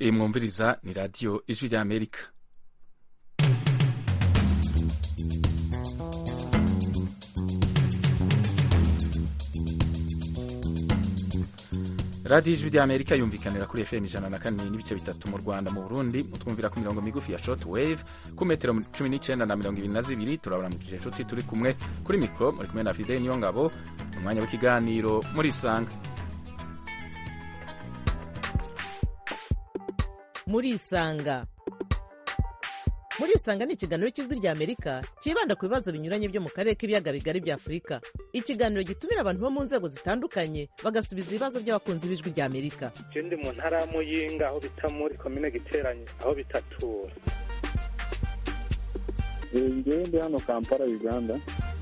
iyi mwumviriza ni radiyo ijwi rya amerika radiyo ijwi rya amerika yumvikanira kuri fm ijana na kane n'ibice bitatu mu rwanda mu burundi mutwumvira ku mirongo migufi ya short wave ku metero cumi n'icyenda na mirongo ibiri na zibiri turabaramukije inshuti turi kumwe kuri mikoro muri kumwe na fide niyo ngabo mu mwanya w'ikiganiro muri isanga muri isanga muri isanga ni ikiganiro cy'ijwi rya amerika cyibanda ku bibazo binyuranye byo mu karere k'ibiyaga bigari bya afurika ikiganiro gitumira abantu bo mu nzego zitandukanye bagasubiza ibibazo by'abakunzi b'ijwi rya amerika je ndi mu ntara ya muyinga aho bita muri komine giteranye aho bitatura ngewe ndi hano kampala uganda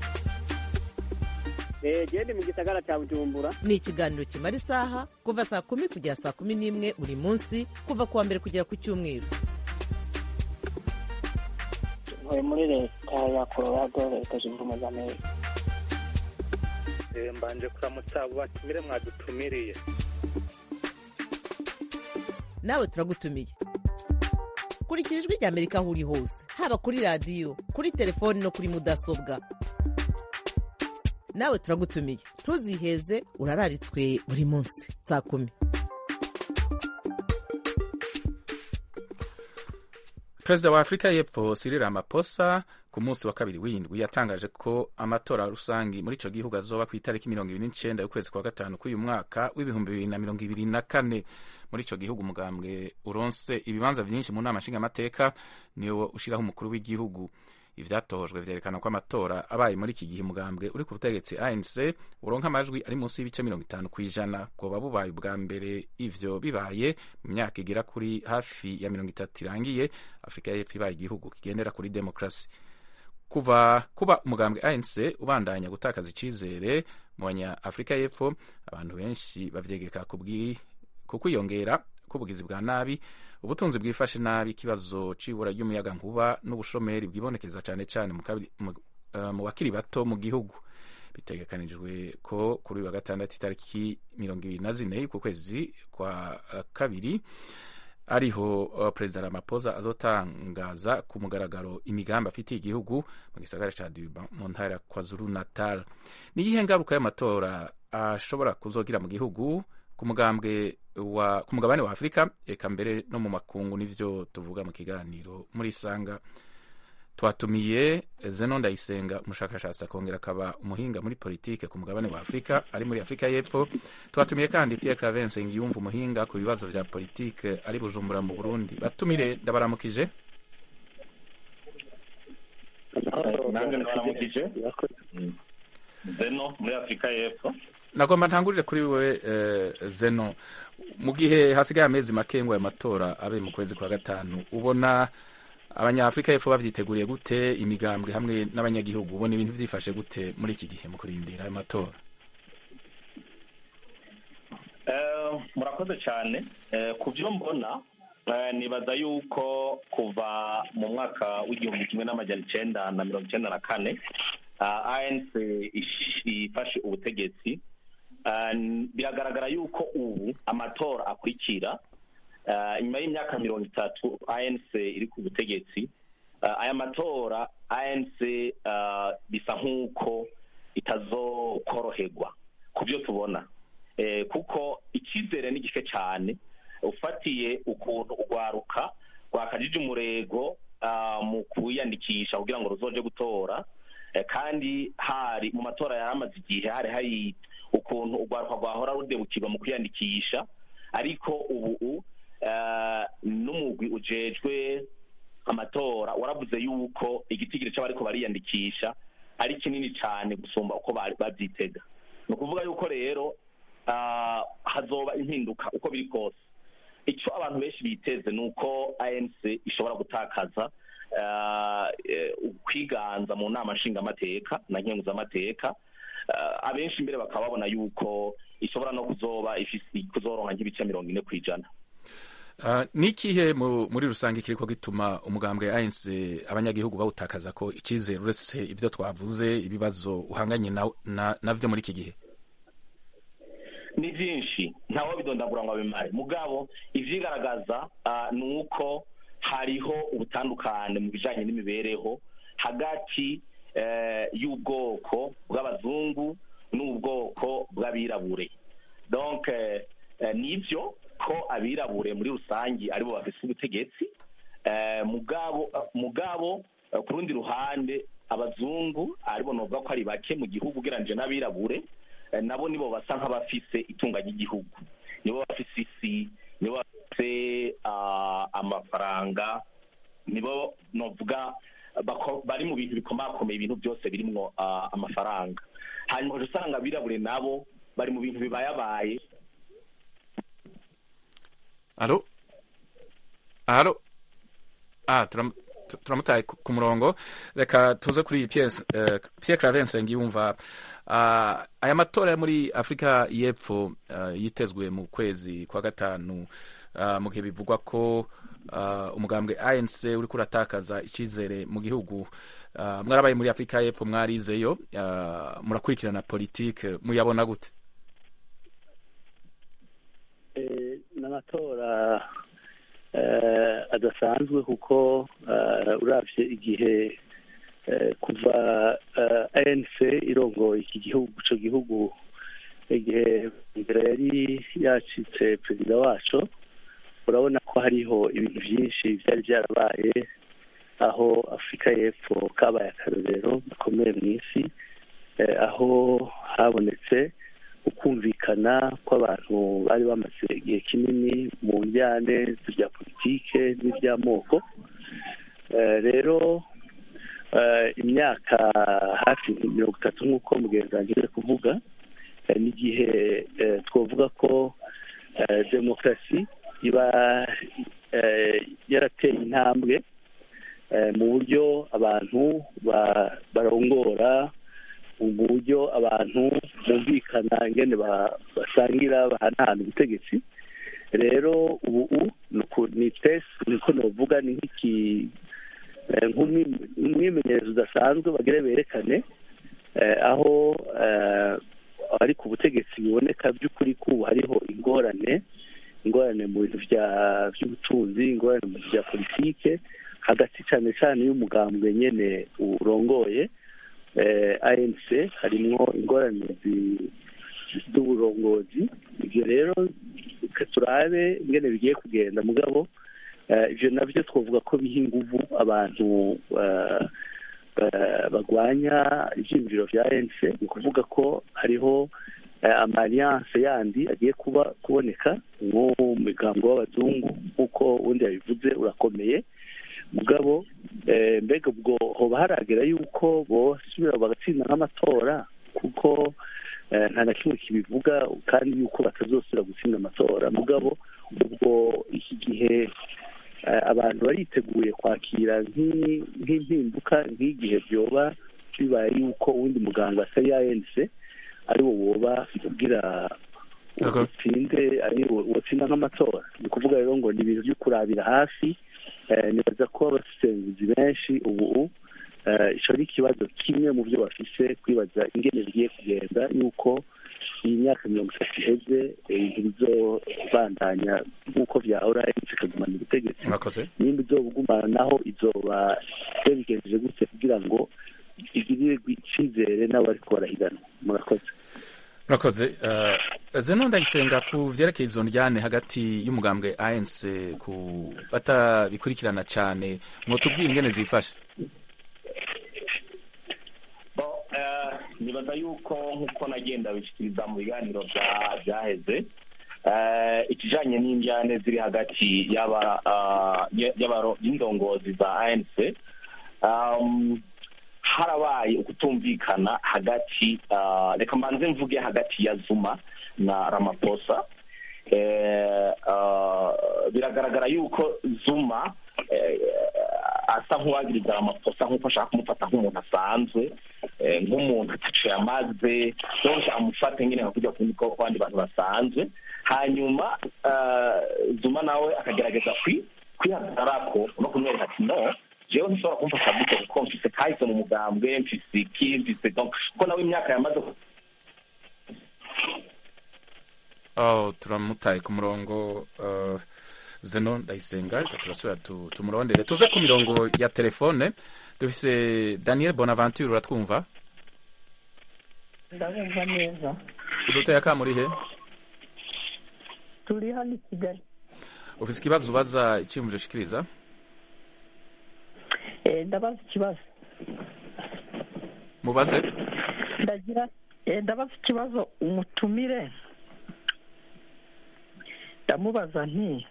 gende mu gisagara cya bujumbura ni ikiganiro kimara isaha kuva saa kumi kugera saa kumi n'imwe buri munsi kuva ku wa mbere kugera ku cyumweru ntuye muri leta ya colorado leta zunze ubumwe za amerika Eh, mbanje kuramutsa abo batumire mwadutumiriye nawe turagutumiye kurikira ijwi rya amerika aho uri hose haba kuri radiyo kuri telefoni no kuri mudasobwa nawe turagutumiye ntuziheze urararitswe buri munsi saa kumi perezida wa afurika y'epfo Cyril Ramaphosa ku munsi wa kabiri w'indwi yatangaje ko amatora rusangi muri ico gihugu azoba ku itariki mirongo ibiri n'icenda y'ukwezi kwa gatanu k'uyu mwaka w'ibihumbi bibiri na mirongo ibiri na kane muri ico gihugu umugambwe uronse ibibanza vyinshi mu nama nshingamateka niwo ushiraho umukuru w'igihugu ivyatojwe vyerekana ko amatora abaye muri iki gihe umugambwe uri ku butegetsi ANC uronka amajwi ari munsi y'ibice mirongo itanu kw'ijana bwoba bubaye ubwa mbere ivyo bibaye mu myaka igera kuri hafi ya mirongo itatu irangiye afurika y'epfo ibaye igihugu kigendera kuri demokarasi kuva kuba umugambwe ANC ubandanya gutakaza icizere mu banya afurika y'epfo abantu benshi bavyegeka kubwi ku kwiyongera k'ubugizi bwa nabi ubutunzi bwifashe nabi ikibazo c'ibura ry'umuyaga nkuba n'ubushomeri bwibonekeza cane cane mu kabi- mu- eh, mu bakiri bato mu gihugu bitegekanijwe ko kuri uyu wa gatandatu itariki mirongo ibiri na zine y'uku kwezi kwa eh, kabiri ariho uh, perezida Ramaphosa azotangaza ku mugaragaro imigambi afitiye igihugu mu gisagara ca Durban mu ntara ya KwaZulu Natal ni iyihe ngaruka y'amatora ashobora kuzogira mu gihugu ku mugambwe wa ku mugabane wa Afurika eka mbere no mu makungu nivyo tuvuga mu kiganiro muri isanga twatumiye Zeno Ndayisenga umushakashatsi akongera akaba umuhinga muri politike ku mugabane wa Afurika ari muri Afurika y'Epfo twatumiye kandi Pierre Claver Nsengiyumva umuhinga ku bibazo vya politike ari Bujumbura mu Burundi batumire ndabaramukije nanjye ndabaramukije zeno muri afurika y'epfo nagomba ntangurire kuri we eh, Zeno mu gihe hasigaye amezi make ngo ayo matora abe mu kwezi kwa gatanu ubona abanyafurika y'epfo bavyiteguriye gute imigambwe hamwe n'abanyagihugu ubona ibintu vyifashe gute muri iki gihe mu kurindira ayo matora Eh, murakoze cyane Eh, ku byo mbona eh, nibaza yuko kuva mu mwaka w'igihumbi kimwe n'amajana icenda na mirongo icenda na kane ah, anc ish- ifashe ubutegetsi Ah, n- biragaragara yuko ubu amatora akurikira ah, inyuma y'imyaka mirongo itatu anc iri ku butegetsi ah, aya matora anc ah, bisa nk'uko itazokoroherwa ku byo tubona eh, kuko icyizere ni gike cyane ufatiye ukuntu urwaruka rwakajije umurego ah, mu kwiyandikisha kugira ngo ruzoje gutora eh, kandi hari mu matora yari amaze igihe hari hari ukuntu urwaruka rwahora rudebukirwa mu kwiyandikisha ariko ubu eh, n'umugwi ujejwe amatora waravuze yuko igitigiri cy'abariko bariyandikisha ari kinini cyane gusumba uko bari babyitega ni ukuvuga yuko rero ah, hazoba impinduka uko biri kose icyo abantu benshi biteze ni uko anc ishobora gutakaza ah, eh, ukwiganza mu nama nshingamateka na nkenguzamateka Ah, abenshi mbere bakaba babona yuko ishobora no kuzoba ifise kuzoronka nk'ibice mirongo ine ku ijana Uh, ni ikihe mu- muri rusange kiriko gituma umugambwe ANC abanyagihugu bawutakaza ko icizere uretse ibyo twavuze ibibazo uhanganye na- na- navyo muri iki gihe ni byinshi ntawe bidondagura ngo abimare mugabo ivyigaragaza ah, ni uko hariho ubutandukane mu bijanye n'imibereho hagati eh, y'ubwoko bw'abazungu n'ubwoko bw'abirabure donc eh, eh, nivyo ko abirabure muri rusangi aribo bafise ubutegetsi eh, mugabo mugabo eh, ku rundi ruhande abazungu aribo novuga ko ari bake mu gihugu ugereranije n'abirabure eh, nabo nibo basa nk'abafise itunga ry'igihugu nibo bafise isi nibo bafise ah, amafaranga nibo novuga bako- bari mu bintu bikomakomeye ibintu byose birimwo ah, amafaranga hanyuma ukaja usanga abirabure nabo bari mu bintu bibayabaye alo alo ah turam- tu- turamutaye ku ku murongo reka tuze kuri Pierre eh, Pierre Claver Nsengiyumva Ah, aya matora yo muri Afrika y'Epfo ah, yitezwe mu kwezi kwa gatanu ah, mu gihe bivugwa ko ah, umugambwe ANC uri kuratakaza icizere mu gihugu Ah, mwarabaye muri Afrika y'Epfo mwarizeyo ah, murakurikirana politike muyabona gute Eh, ni amatora eh, adasanzwe kuko eh, uravye igihe eh, kuva eh, ANC irongoye iki gihugu ico gihugu igihe mbere yari yacitse perezida waco urabona ko hariho ibintu vyinshi vyari vyarabaye aho afurika y'epfo kabaye akarorero gakomeye mw'isi eh, aho habonetse ukumvikana kw'abantu bari bamaze igihe kinini mu njyane z'ibya politike n'iby'amoko Eh, rero eh, imyaka hafi mirongo itatu nk'uko mugenzi wanjye ari kuvuga eh, n'igihe eh, twavuga ko eh, demokarasi iba eh, yarateye intambwe eh, mu buryo abantu ba- barongora mu buryo abantu bumvikana ingene ba- basangira bahanahana ubutegetsi rero ubu ni uku- ni test niko novuga ni nk'iki eh, nk'umwi- umwimenyerezo udasanzwe bagire berekane eh, aho eh, abari ku butegetsi biboneka by'ukuri ko ubu hariho ingorane ingorane mu bintu bya- by'ubutunzi ingorane mu bintu bya politike hagati cyane cyane y'umugambwe nyene urongoye eh, ANC harimwo ingorane zi- z'uburongozi ibyo rero reka turabe ingene bigiye kugenda mugabo eh, ivyo navyo twavuga ko biha inguvu abantu eh, eh, bagwanya ivyiyumviro vya ANC ni ukuvuga ko hariho eh, amalliance yandi agiye kuba kuboneka nko mu migambo w'abazungu nk'uko ubundi yabivuze urakomeye mugabo eh, mbega ubwo hoba haragera yuko bosubira bagatsinda nk'amatora kuko eh, nta na kimwe kibivuga kandi yuko batazosubira gutsinda amatora mugabo ubwo iki gihe eh, abantu bariteguye kwakira nk'i- nk'impinduka nk'igihe byoba bibaye yuko uwundi muganga atari ANC ari wo woba ugira Yego. utsinde ari wo wotsinda nk'amatora ni ukuvuga rero ngo ni ibintu byo kurabira hafi eh, nibaza ko abasesenguzi benshi ubu eh, ico ni ikibazo kimwe mu byo bafise kwibaza ingene bigiye kugenda yuko iyi myaka mirongo itatu iheze eh, ibintu bizobandanya nk'uko vyahora ikagumana ubutegetsi murakoze nimba izobugumana naho izoba yabigenjeje gute kugira ngo igirire icizere n'abariko barahiganwa murakoze murakoze uh, zeno ndayisenga ku vyerekeye izo njyane hagati y'umugambwe ANC ku batabikurikirana cane mwotubwira ingene zifashe Bo, eh, nibaza yuko nk'uko nagenda bishikiriza mu biganiro bya- byaheze eh, ikijanye n'injyane ziri hagati y'aba ah, y- y'abaro- y'indongozi za ANC um, harabaye ukutumvikana hagati ah, reka mbanze mvuge hagati ya Zuma na Ramaphosa eh, ah, biragaragara yuko Zuma eh, asa nk'uwagiriza Ramaphosa nk'uko ashaka kumufata nk'umuntu asanzwe eh, nk'umuntu ataco yamaze donc amufate nyine nka kujya kundi ko abandi bantu basanzwe hanyuma ah, Zuma nawe akagerageza kwi kwihagararako no kumwereka ati no jewe ntishobora kumfasha gute kuko mfise kahise mu mugambwe mfise iki mfise donc kuko nawe imyaka yamaze oh, turamutaye ku murongo uh, zeno ndayisenga reka turasubira tu, tumurondere tuze ku mirongo ya telefone dufise daniel bonaventure uratwumva ndabumva neza uduteye akamuri he turi hano i kigali ufise ikibazo ubaza iciyumviro ushikiriza Eh, ndabaza ikibazo mubaze ndagira eh, ndabaza ikibazo umutumire ndamubaza nti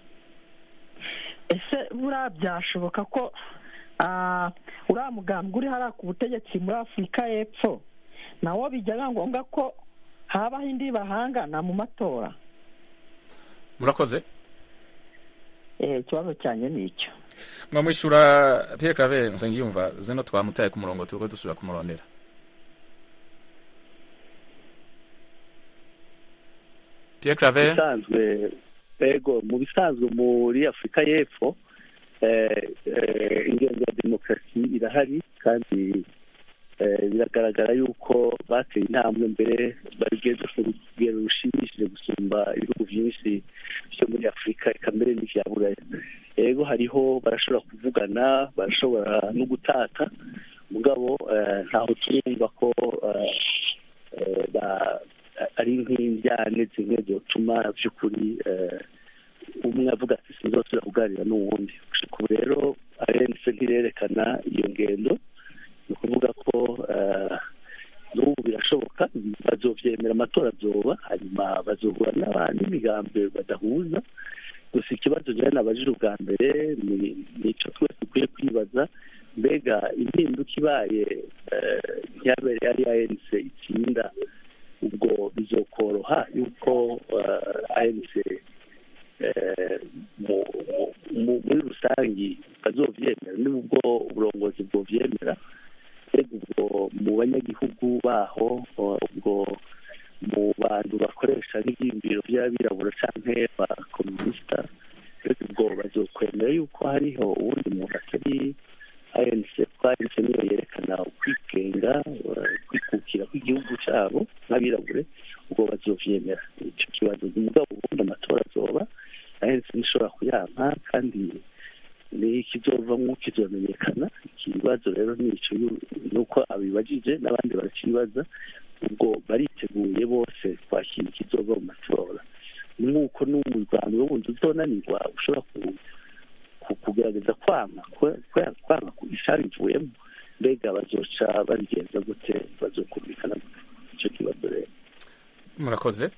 ese buriya byashoboka ko ah, uriya mugambwe uri hariya ku butegetsi muri afurika y'epfo nawo bijyaga ngombwa ko habaho indi bahangana mu matora murakoze Eh, ikibazo cyanjye ni icyo mwamwishura pierre claver nsengiyumva zeno twamutaye ku murongo turiko dusubira kumurondera pierre claver bisanzwe ego mu bisanzwe muri afurika y'epfo eh, eh, ingendo ya demokarasi irahari kandi eh, biragaragara yuko bateye intambwe mbere bageze ku rugero rushimishije gusumba ibihugu byinshi byo muri afurika eka mbere n'ivya buraya ego hariho barashobora kuvugana barashobora no gutata mugabo eh, ntaho turumva ko eh, eh, ba- ari nk'indyane zimwe zotuma by'ukuri eh, umwe avuga ati sinzosubira kuganira n'uwundi gushika ubu rero arense ntirerekana iyo ngendo ni ukuvuga ko eh, n'ubu birashoboka bazovyemera amatora azoba hanyuma bazohura n'aba- n'imigambi badahuza gusa ikibazo njyewe nabajije ubwa mbere ni nico twese dukwiye kwibaza mbega impinduka ibaye eh, ntiyabere ari anc itsinda ubwo bizokoroha yuko eh, anc eh, mu- mu- mu- muri rusange bazovyemera nubwo uburongozi bwovyemera mbega ubwo mu banyagihugu baho ubwo mu bantu bakoresha n'ibyiyumviro by'abirabura canke abakomunisita mbega ubwo bazokwemera yuko hariho uwundi muntu atari anc kuko anc niyo yerekana ukwigenga eh, kwikukira kw'igihugu cabo nk'abirabure ubwo bazovyemera ico kibazo umugabo ubundi amatora azoba anc nishobora kuyanka kandi n'ikizovamwo kizomenyekana ikibazo rero nico yu- nuko abibajije n'abandi barakibaza ubwo bariteguye bose kwakira ikizova mu matora nk'uko n'umuryango wundi uzonanirwa ushobora ku- ku- kugerageza kwanga kwe- kwe- kwanga ku ishari ivuyemo mbega bazoca babigenza gute bazokumvikana gute ico kibazo rero murakoze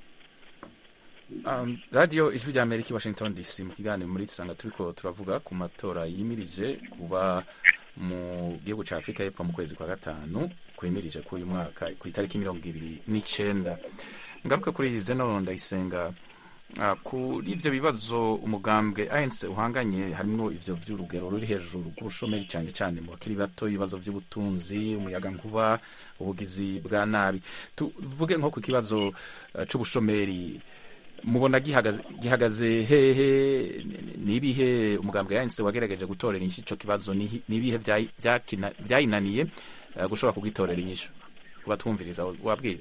Um, radiyo ijwi rya amerika i washington dc mu kiganiro muri isanga turiko turavuga ku matora yimirije kuba mu gihugu cya afurika y'epfo mu kwezi kwa gatanu kwimirije k'uyu mwaka ku itariki mirongo ibiri n'icenda ngaruka kuri zeno ndayisenga Ah, kuri ivyo bibazo umugambwe ANC uhanganye harimwo ivyo vy'urugero ruri hejuru rw'ubushomeri cyane cyane mu bakiri bato ibibazo vy'ubutunzi umuyaga nkuba ubugizi bwa nabi tuvuge nko ku kibazo eh, c'ubushomeri mubona gihagaze, gihagaze hehe nibihe umugambwe ANC wagerageje gutorera inyishu ico kibazo Nihi- nibihe vyayi- vyakina- vyayinaniye eh, gushobora kugitorera inyishu kubatwumviriza wabwira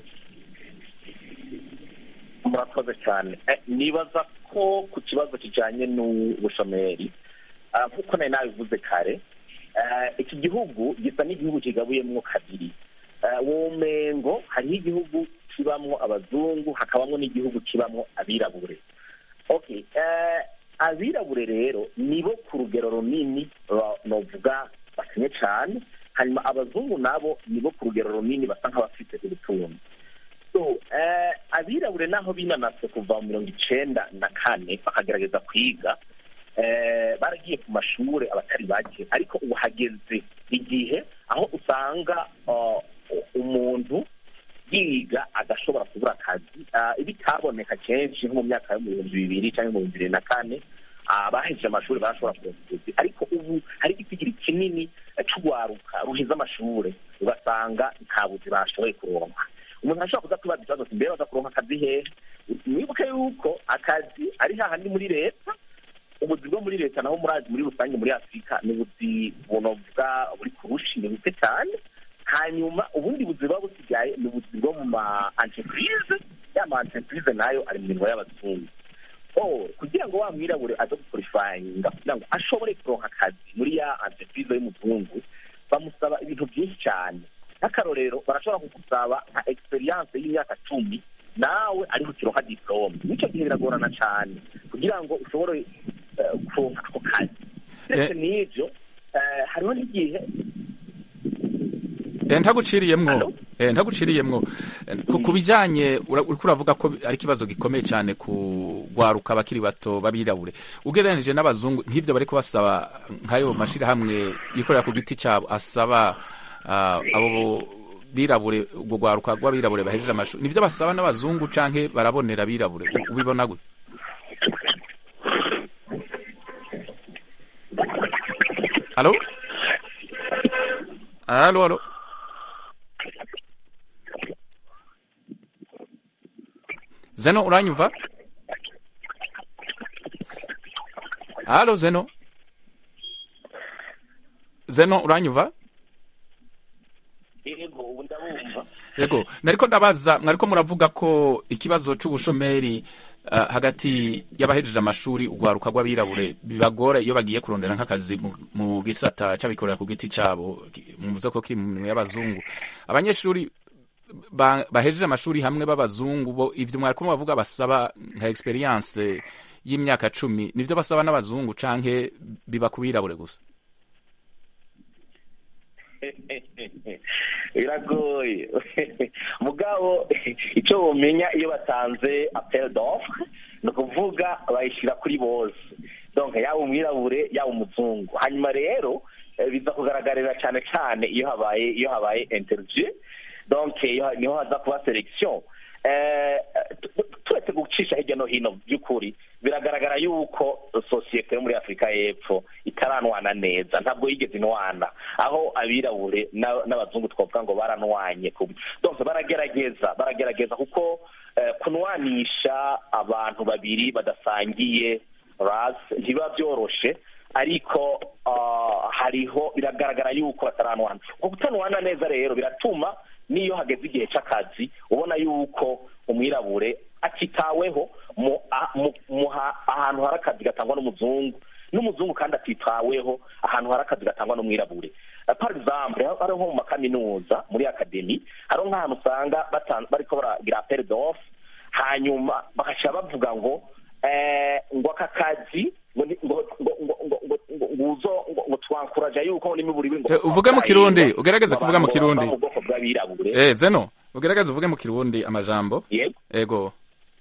murakoze cyane Eh, nibaza ko ku kibazo kijanye n'ubushomeri ah, nk'uko nari nabivuze kare eh, iki gihugu gisa n'igihugu kigabuyemwo kabiri Eh, womengo hariho igihugu kibamwo abazungu hakabamwo n'igihugu kibamwo abirabure okay eh, abirabure rero nibo ku rugero runini ba- novuga bakenye cyane hanyuma abazungu nabo nibo ku rugero runini basa nk'abafite ubutunzi so eh, abirabure naho binanatse kuva mu mirongo icenda na kane bakagerageza kwiga eh, baragiye ku mashure abatari bake ariko ubu hageze igihe aho usanga uh, umuntu yiga agashobora kubura akazi uh, bitaboneka kenshi nko mu myaka yo mu bihumbi bibiri cyangwa mu bihumbi bibiri na kane abahejeje amashuri barashobora kuronka ubuzi ariko ubu hari igitigiri kinini eh, c'urwaruka ruhize amashure ugasanga nta buzi bashoboye kuronka umuntu ashobora kuza kwibaza ikibazo ati mbere baza kuronka akazi hehe mwibuke yuko akazi ari hahandi muri leta ubuzi bwo muri leta naho muri muri rusange muri afurika ni ubuzi bunovuga buri kurushi ni buke cyane hanyuma ubundi buzi buba busigaye ni ubuzi bwo mu ma entreprise ya ma entreprise nayo ari mu minwa y'abazungu oh kugira ngo wa mwirabure aze gukorifayinga kugira ngo ashobore kuronka akazi muri ya entreprise y'umuzungu bamusaba ibintu byinshi cyane nk'akarorero barashobora kugusaba nka experience y'imyaka cumi nawe ariho ukironka diplome nicyo gihe biragorana cyane kugira ngo ushobore eh, kuronka ako kazi ndetse n'ibyo eh, hariho n'igihe Eh, ntaguciriyemwo Hello? eh, ntaguciriyemwo Eh, ku ku bijanye ura- uriko uravuga ko ari ikibazo gikomeye cyane ku gwaruka abakiri bato babirabure ugereranije n'abazungu nk'ivyo bariko basaba nk'ayo mashirahamwe yikorera ku giti cyabo asaba ah, abo birabure ubwo gwaruka rw'abirabure bahejeje amashuri nivyo basaba n'abazungu canke barabonera abirabure U- ubibona gute Halo? Halo, halo. Zeno uranyumva? Halo Zeno. Zeno uranyumva? yego ubu ndabumva Yego, nariko ndabaza mwariko muravuga ko ikibazo c'ubushomeri uh, hagati y'abahejeje amashuri ugwaruka rw'abirabure bibagora iyo bagiye kurondera nk'akazi mu, mu gisata c'abikorera ku giti cabo ki- muvuze ko kiri mu minwe y'abazungu abanyeshuri ba, bahejeje amashuri hamwe b'abazungu bo ivyo mwariko mubavuga basaba nka experience y'imyaka cumi nivyo basaba n'abazungu canke biba ku birabure gusa biragoye mugabo icyo bumenya iyo batanze apel d'offre ni ukuvuga bayishyira kuri bose donc yaba umwirabure yaba umuzungu hanyuma rero eh, biza kugaragarira cyane cyane iyo habaye iyo habaye interview donc iyo- niho haza kuba selection Eh, tu- tu- turetse gucisha hirya no hino by'ukuri biragaragara yuko sosiyete yo muri afurika y'epfo itaranwana neza ntabwo yigeze inwana aho abirabure na- n'abazungu twavuga ngo baranwanye ku- donc baragerageza baragerageza kuko eh, kunwanisha abantu babiri badasangiye ras ntibiba byoroshe ariko ah, hariho biragaragara yuko bataranwana uko kutanwana neza rero biratuma n'iyo hageze igihe cy'akazi ubona yuko umwirabure atitaweho mu a- mu- mu ha- ahantu hari akazi gatangwa n'umuzungu n'umuzungu kandi atitaweho ahantu hari akazi gatangwa n'umwirabure Eh, par exemple hariho nko mu makaminuza muri akademi hariho nk'ahantu usanga batan- bariko baragira appel d'offre hanyuma bagaca bavuga ngo eh, ngo aka kazi ngo ni- ngo ngo ngo ngo ngo ngo ngo uzo ngo ngo twankuraja yuko n'imiburi ngo Eh, uvuge mu Kirundi, ugerageze kuvuga mu abantu Kirundi. bava mu bwoko bw'abirabure eh Zeno ugerageze uvuge mu kirundi amajambo yego ego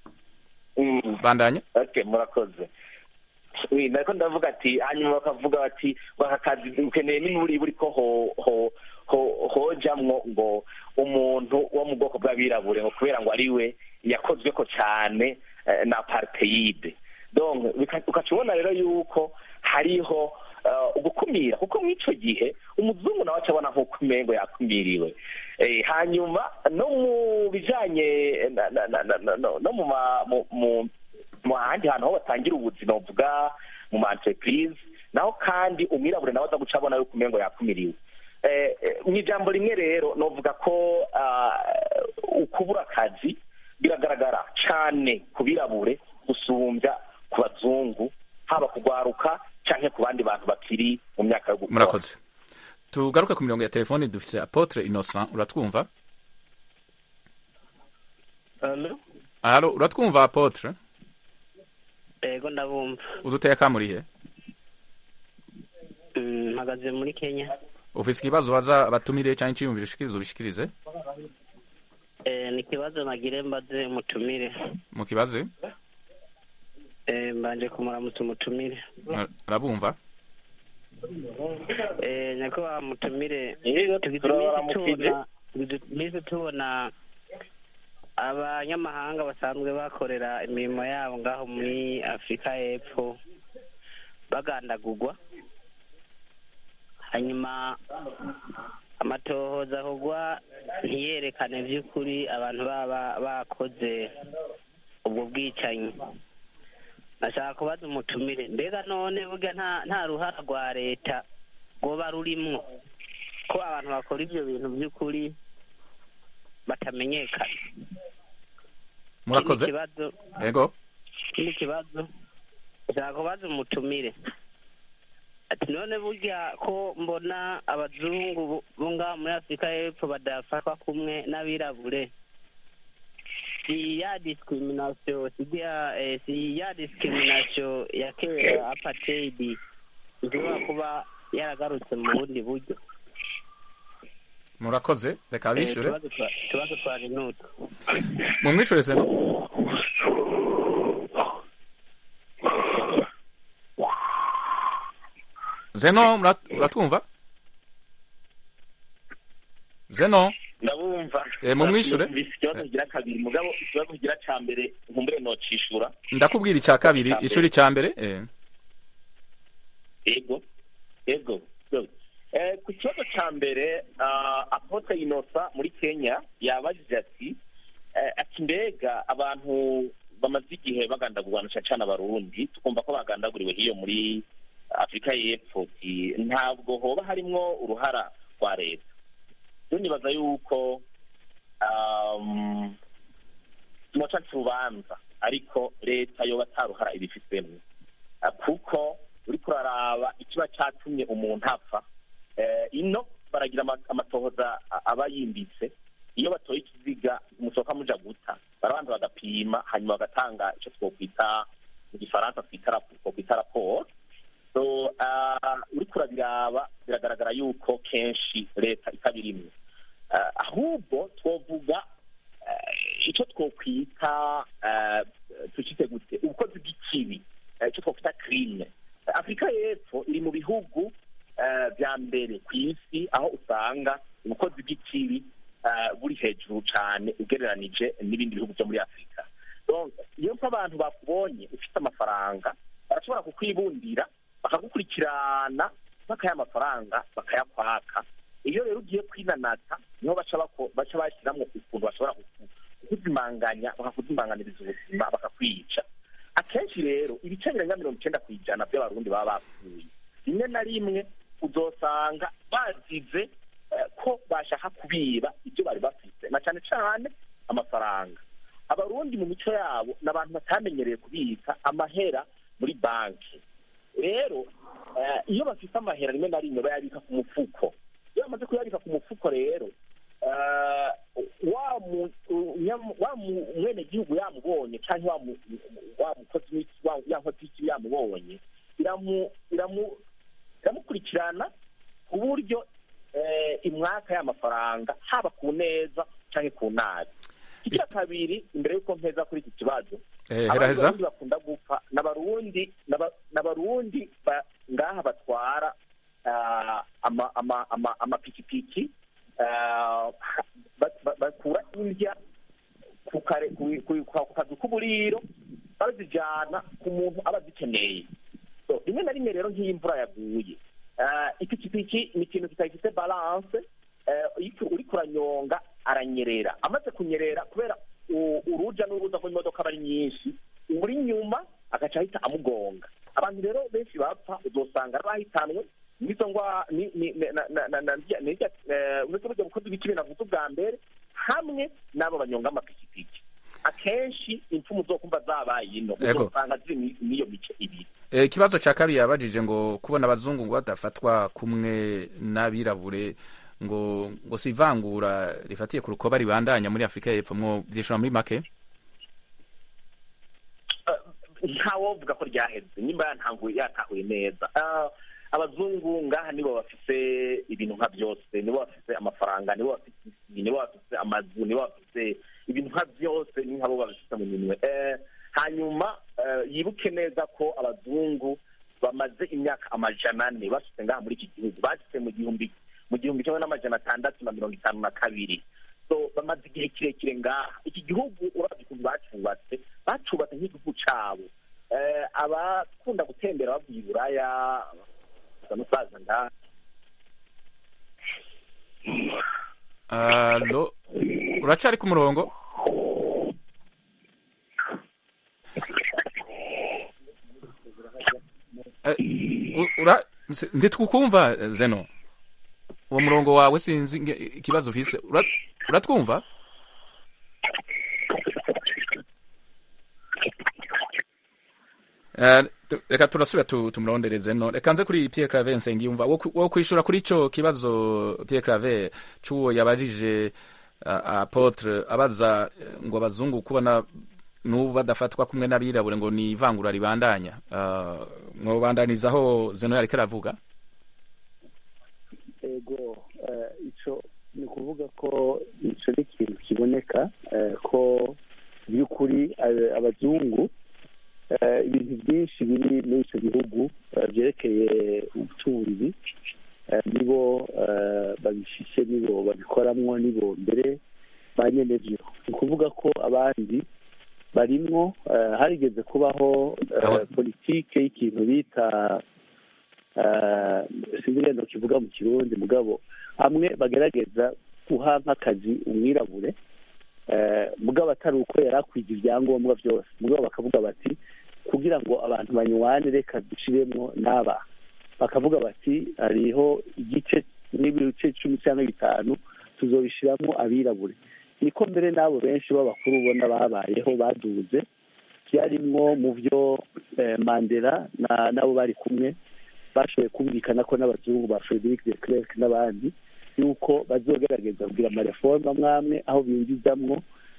Mm. bandanya okay murakoze Oui, nariko ndavuga ati hanyuma bakavuga bati ngo aka kazi ukeneye n'imiburi ko ho ho ho hojamwo ngo umuntu wo mu bwoko bw'abirabure ngo kubera ngo ari we yakozwe ko cyane eh, na apartheid donc bika- ukaca ubona rero yuko hariho eh, ugukumira kuko muri ico gihe umuzungu nawe aca abona nk'uko umengo yakumiriwe Eh, hanyuma no mu bijanye na- na- na- na- na- no no mu ma- mu- mu mu handi hantu aho batangira ubuzima buvuga mu ma entreprise naho kandi umwirabure nawe aza guca abona yuko umengo yakumiriwe Eh, eh, mu ijambo rimwe rero novuga ko ah, ukubura akazi biragaragara cane ku birabure gusumbya ku bazungu haba kugwaruka canke ku bandi bantu bakiri mu myaka yo gukora murakoze tugaruke ku mirongo ya telefoni dufise apotre innocent uratwumva Alo? halo uratwumva apotre Ego ndabumva. uduteye akamurihe Mm, Mpagaze muri Kenya. ufise ikibazo baza abatumire canke iciyumviro ushikirize ubishikirize Eh, ni ikibazo nagire mbaze umutumire. mu kibaze Eh, mbanje kumuramutsa umutumire. arabumva Eh, nyakubahwa mutumire. Yego, Tugize turabaramukije. iminsi tubona tugize iminsi tubona abanyamahanga basanzwe bakorera imirimo yabo ngaho muri Afurika y'Epfo bagandagurwa hanyuma amatohoza ahogwa ntiyerekane by'ukuri abantu baba bakoze ubwo bwicanyi nashaka kubaza umutumire mbega none burya nta nta ruhara rwa leta rwoba rurimwo ko abantu bakora ibyo bintu by'ukuri batamenyekana murakoze ikindi kibazo yego ikindi kibazo nshaka kubaza umutumire ati none burya ko mbona abazungu bo- bo ngaha muri afurika y'epfo badafatwa kumwe n'abirabure si ya discrimination si ya eh, si ya discrimination ya kera apartheid ishobora kuba yaragarutse mu bundi buryo murakoze reka Eh, bishure utubazo twa- utubazo twaje n'utu mumwishure seno zeno murat- uratwumva zeno ndabumva Eh, mumwishure? Numvise ikibazo kigira kabiri mugabo ikibazo kigira ca mbere nkumbure nocishura ndakubwira icya kabiri ishuri cya mbere eh. ego ego Good. Eh, ku kibazo ca mbere ah, apotre inosa muri kenya yabajije ati eh, ati mbega abantu bamaze igihe bagandagurwa na cane cane abarundi tukumva ko bagandaguriwe hiyo muri afurika y'epfo ti ntabwo hoba harimwo uruhara rwa leta rero nibaza yuko um, tumoca urubanza ariko leta yoba ataruhara ibifitemo Ah, kuko uriko uraraba ikiba catumye umuntu apfa eh, ino baragira ama- amatohoza a- aba yimbitse iyo batoye ikiziga musohoka muja guta barabanza bagapima hanyuma bagatanga ico twokwita mu gifaransa twita rap- twokwita raporo so uh, uriko urabiraba biragaragara yuko kenshi leta itabirimwe uh, ahubwo twovuga uh, ico twokwita uh, tucite gute ubukozi bw'ikibi uh, ico twokwita crime afurika y'epfo iri mu bihugu uh, vya mbere ku isi aho usanga ubukozi bw'ikibi uh, buri hejuru cane ugereranije n'ibindi bihugu vyo muri afurika donc iyo mpa abantu bakubonye ufite amafaranga barashobora kukwibundira bakagukurikirana bakaya amafaranga bakayakwaka iyo rero ugiye kwinanata niho baca bako- baca bashyiramo ukuntu bashobora kuku- kukuzimanganya bakakuzimanganiriza ubuzima bakakwica akenshi rero ibice birenga mirongo icenda ku ijana by'abarundi baba bapfuye rimwe na rimwe uzosanga bazize eh, ko bashaka kubiba ibyo bari bafite na cyane cyane amafaranga abarundi mu mico yabo ni abantu batamenyereye kubika amahera muri banki rero eh, iyo bafite amahera rimwe na rimwe bayabika ku mufuko iyo bamaze kuyabika ku mufuko rero eh, wa mu- unya- wa mu- umwenegihugu yamubonye cyangwa wa mu- wa mukozi w'iki- wa- ya nkozi y'ikibi yamubonye iramu- iramu- iramukurikirana ku buryo eh, imwaka y'amafaranga haba ku neza cyangwa ku nabi icya kabiri imbere y'uko mpeza kuri iki kibazo Eh, abandi heraheza barundi bakunda gupfa n'abarundi n'aba- n'abarundi ba- ngaha batwara ah, ama- ama- ama- amapikipiki ah, ba- ba- bakura indya ku kare- ku- ku- ku kazu k'uburiro bazijana ku muntu aba azikeneye So, rimwe na rimwe rero nk'iyo imvura yaguye ah, ipikipiki ni ikintu kitagifite balance eh, iyo uriko uranyonga aranyerera amaze kunyerera kubera u- uruja n'uruza rw'imodoka aba ari nyinshi uri nyuma agaca ahita amugonga abantu rero benshi bapfa uzosanga ari bahitanwe n'izo ngwa ni- ni- na- na- na- na- na- n'irya, eh, uretse burya bukozi bw'ikibi navuze ubwa mbere hamwe n'abo banyonga amapikipiki akenshi impfumu zokumva zabaye ino Yego. uzosanga ziri ni- n'iyo mice ibiri Eh, ikibazo cya kabiri yabajije ngo kubona abazungu ngo badafatwa kumwe n'abirabure ngo ngo si ivangura rifatiye ku rukoba ribandanya muri afurika y'epfo mwo vyishura muri make ntawovuga ko ryaheze nimba yantanguye yatahuye neza Ah, abazungu ngaha nibo bafise ibintu nka byose nibo bafise amafaranga nibo bafise isi nibo bafise amazu nibo bafise ibintu nka byose ni nkabo babifite mu minwe Eh, hanyuma eh, yibuke neza ko abazungu bamaze imyaka amajana ane bashitse ngaha muri iki gihugu bashitse mu gihumbi mu gihumbi kimwe n'amajana atandatu na mirongo itanu na kabiri so bamaze igihe kirekire ngaha iki gihugu uravye ukuntu bacubatse bacubatse nk'igihugu cabo Eh, abakunda gutembera bavuye i buraya basa n'usaza ngaha alo uracari ku murongo Eh, u- ura- se- ntitwukumva eh, zeno uwo murongo wawe sinzi nge- ikibazo ufise Ura- uratwumva Eh, tu- reka turasubira tu- tumurondereze no reka nze kuri Pierre Claver Nsengiyumva wo ku- wo kwishura kuri ico kibazo Pierre Claver c'uwo yabajije uh, apotre abaza eh, ngo abazungu kubona n'ubu badafatwa kumwe n'abirabure ngo ni ivangura ribandanya uh, mwobandanizaho zeno yariko aravuga ego eh, ico ni ukuvuga ko ico ni ikintu kiboneka eh, ko by'ukuri eh, abazungu eh, ibintu byinshi biri muri ico gihugu eh, byerekeye ubutunzi eh, nibo eh, babifise nibo babikoramwo nibo mbere ba nyenevyo ni ukuvuga ko abandi barimwo eh, harigeze kubaho eh, Aho- politike y'ikintu bita eh, sinzi ngendo kivuga mu kirundi mugabo hamwe bagerageza guha nk'akazi umwirabure eh, mugabo atari uko yari akwiga ibyangombwa byose mugabo bakavuga bati kugira ngo abantu banywane reka dushiremwo n'aba bakavuga bati hariho igice n'ibice cumi cyangwa bitanu tuzobishiramo abirabure niko mbere n'abo benshi b'abakuru ubona babayeho baduze byarimwo mu byo eh, mandela na- n'abo bari kumwe bashoboye kumvikana ko n'abazungu ba frederic de clerc n'abandi yuko bazogerageza kugira amareforme amwe amwe aho binjizamwo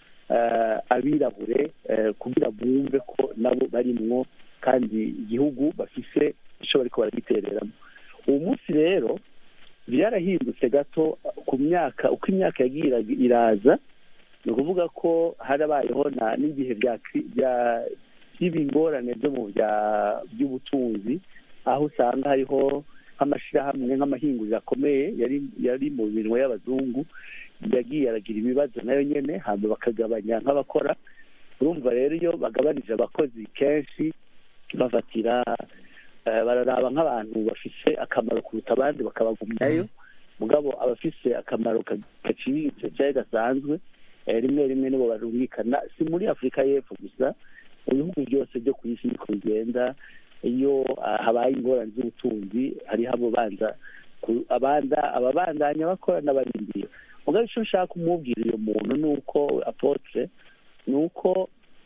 eh, abirabure eh, kugira bumve ko nabo barimwo kandi igihugu bafise ico bariko baragitereramo uwo munsi rero byarahindutse gato ku myaka uko imyaka yagiye ira- iraza ni ukuvuga ko harabayeho na n'igihe bya kri- bya- by'ibingorane byo mu bya by'ubutunzi aho usanga hariho nk'amashyirahamwe nk'amahinguriro akomeye yari yari mu minwe y'abazungu yagiye aragira ibibazo nayo nyene hanyuma bakagabanya nk'abakora urumva rero iyo bagabanije abakozi kenshi bafatira eh, bararaba nk'abantu bafise akamaro kuruta abandi bakabagumyayo mugabo abafise akamaro ka- gaciriritse cyangwa gasanzwe eh, rimwe rimwe nibo barumvikana si muri afurika y'epfo gusa mu bihugu byose byo ku isi niko bigenda iyo ah, habaye ingorane z'ubutunzi hariho abo banza ku- abanda ababandanya bakora n'abarindiye mugabo icyo nshaka kumubwira uyu muntu ni uko apotre ni uko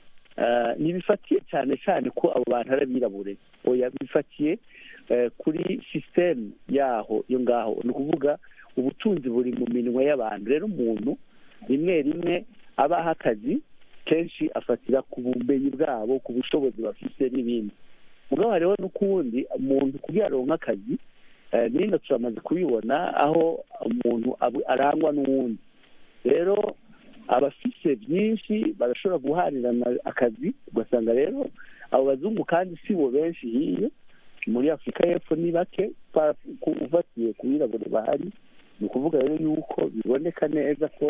eh, ntibifatiye cyane cyane ko abo bantu ari abirabure oya bifatiye eh, kuri sisiteme yaho yo ngaho ni ukuvuga ubutunzi buri mu minwe y'abantu rero umuntu rimwe rimwe abaha akazi kenshi afatira ku bumenyi bwabo ku bushobozi bafite n'ibindi mugabo hariho n'ukundi umuntu kugira aronke akazi eh, n'ino turamaze kubibona aho umuntu abu- arangwa n'uwundi rero abafise byinshi barashobora guharirana akazi ugasanga rero abo bazungu kandi si bo benshi hiyo muri afurika y'epfo ni bake pa- ku- ufatiye ku birabure bahari ni ukuvuga rero yuko biboneka neza ko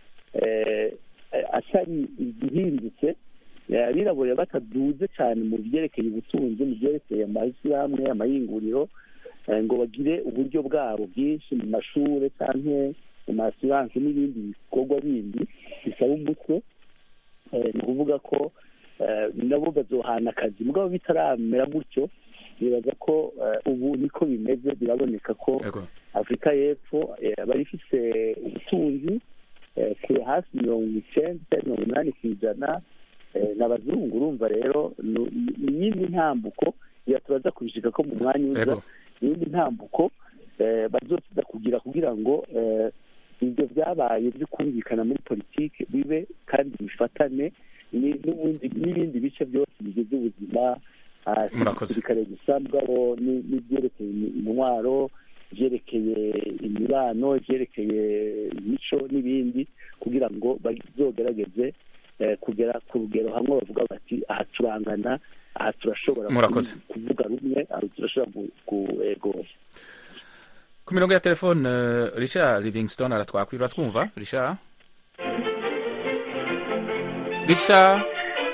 eh, eh, atari igihindutse eh, abirabure bataduze cyane mu byerekeye ubutunzi mu byerekeye amashyirahamwe amayinguriro eh, ngo bagire uburyo bwabo bwinshi mu mashuri cyangwa mu masiranse n'ibindi bikorwa bindi bisaba umutwe eh, ni ukuvuga ko eh, nabo bazohana akazi mugabo bitaramera gutyo nibaza ko eh, ubu niko bimeze biraboneka ko Ego. afurika y'epfo eh, bari ifise ubutunzi eh, kure hafi mirongo icyenda cyangwa mirongo inani ku ijana eh, n'abazungu urumva rero ni- ni iyindi ntambuko ya turaza kubishika ko mu mwanya uza Ego. iyindi ntambuko eh, bazoza kugira kugira ngo eh, ibyo byabaye byo kumvikana muri politiki bibe kandi bifatane ni- n'ubundi n'ibindi bice byose bigize ubuzima ah, si Murakoze. igisirikare gusa mugabo ni- n'ibyerekeye imi- intwaro ibyerekeye imibano ibyerekeye imico n'ibindi kugira ngo bazogerageze eh, kugera ku rugero hamwe bavuga bati aha turangana aha turashobora Murakoze. kuvuga rumwe aha turashobora gu- kuegosha ku mirongo ya telefone eh, richard livingstone aratwakwira twumva richard richard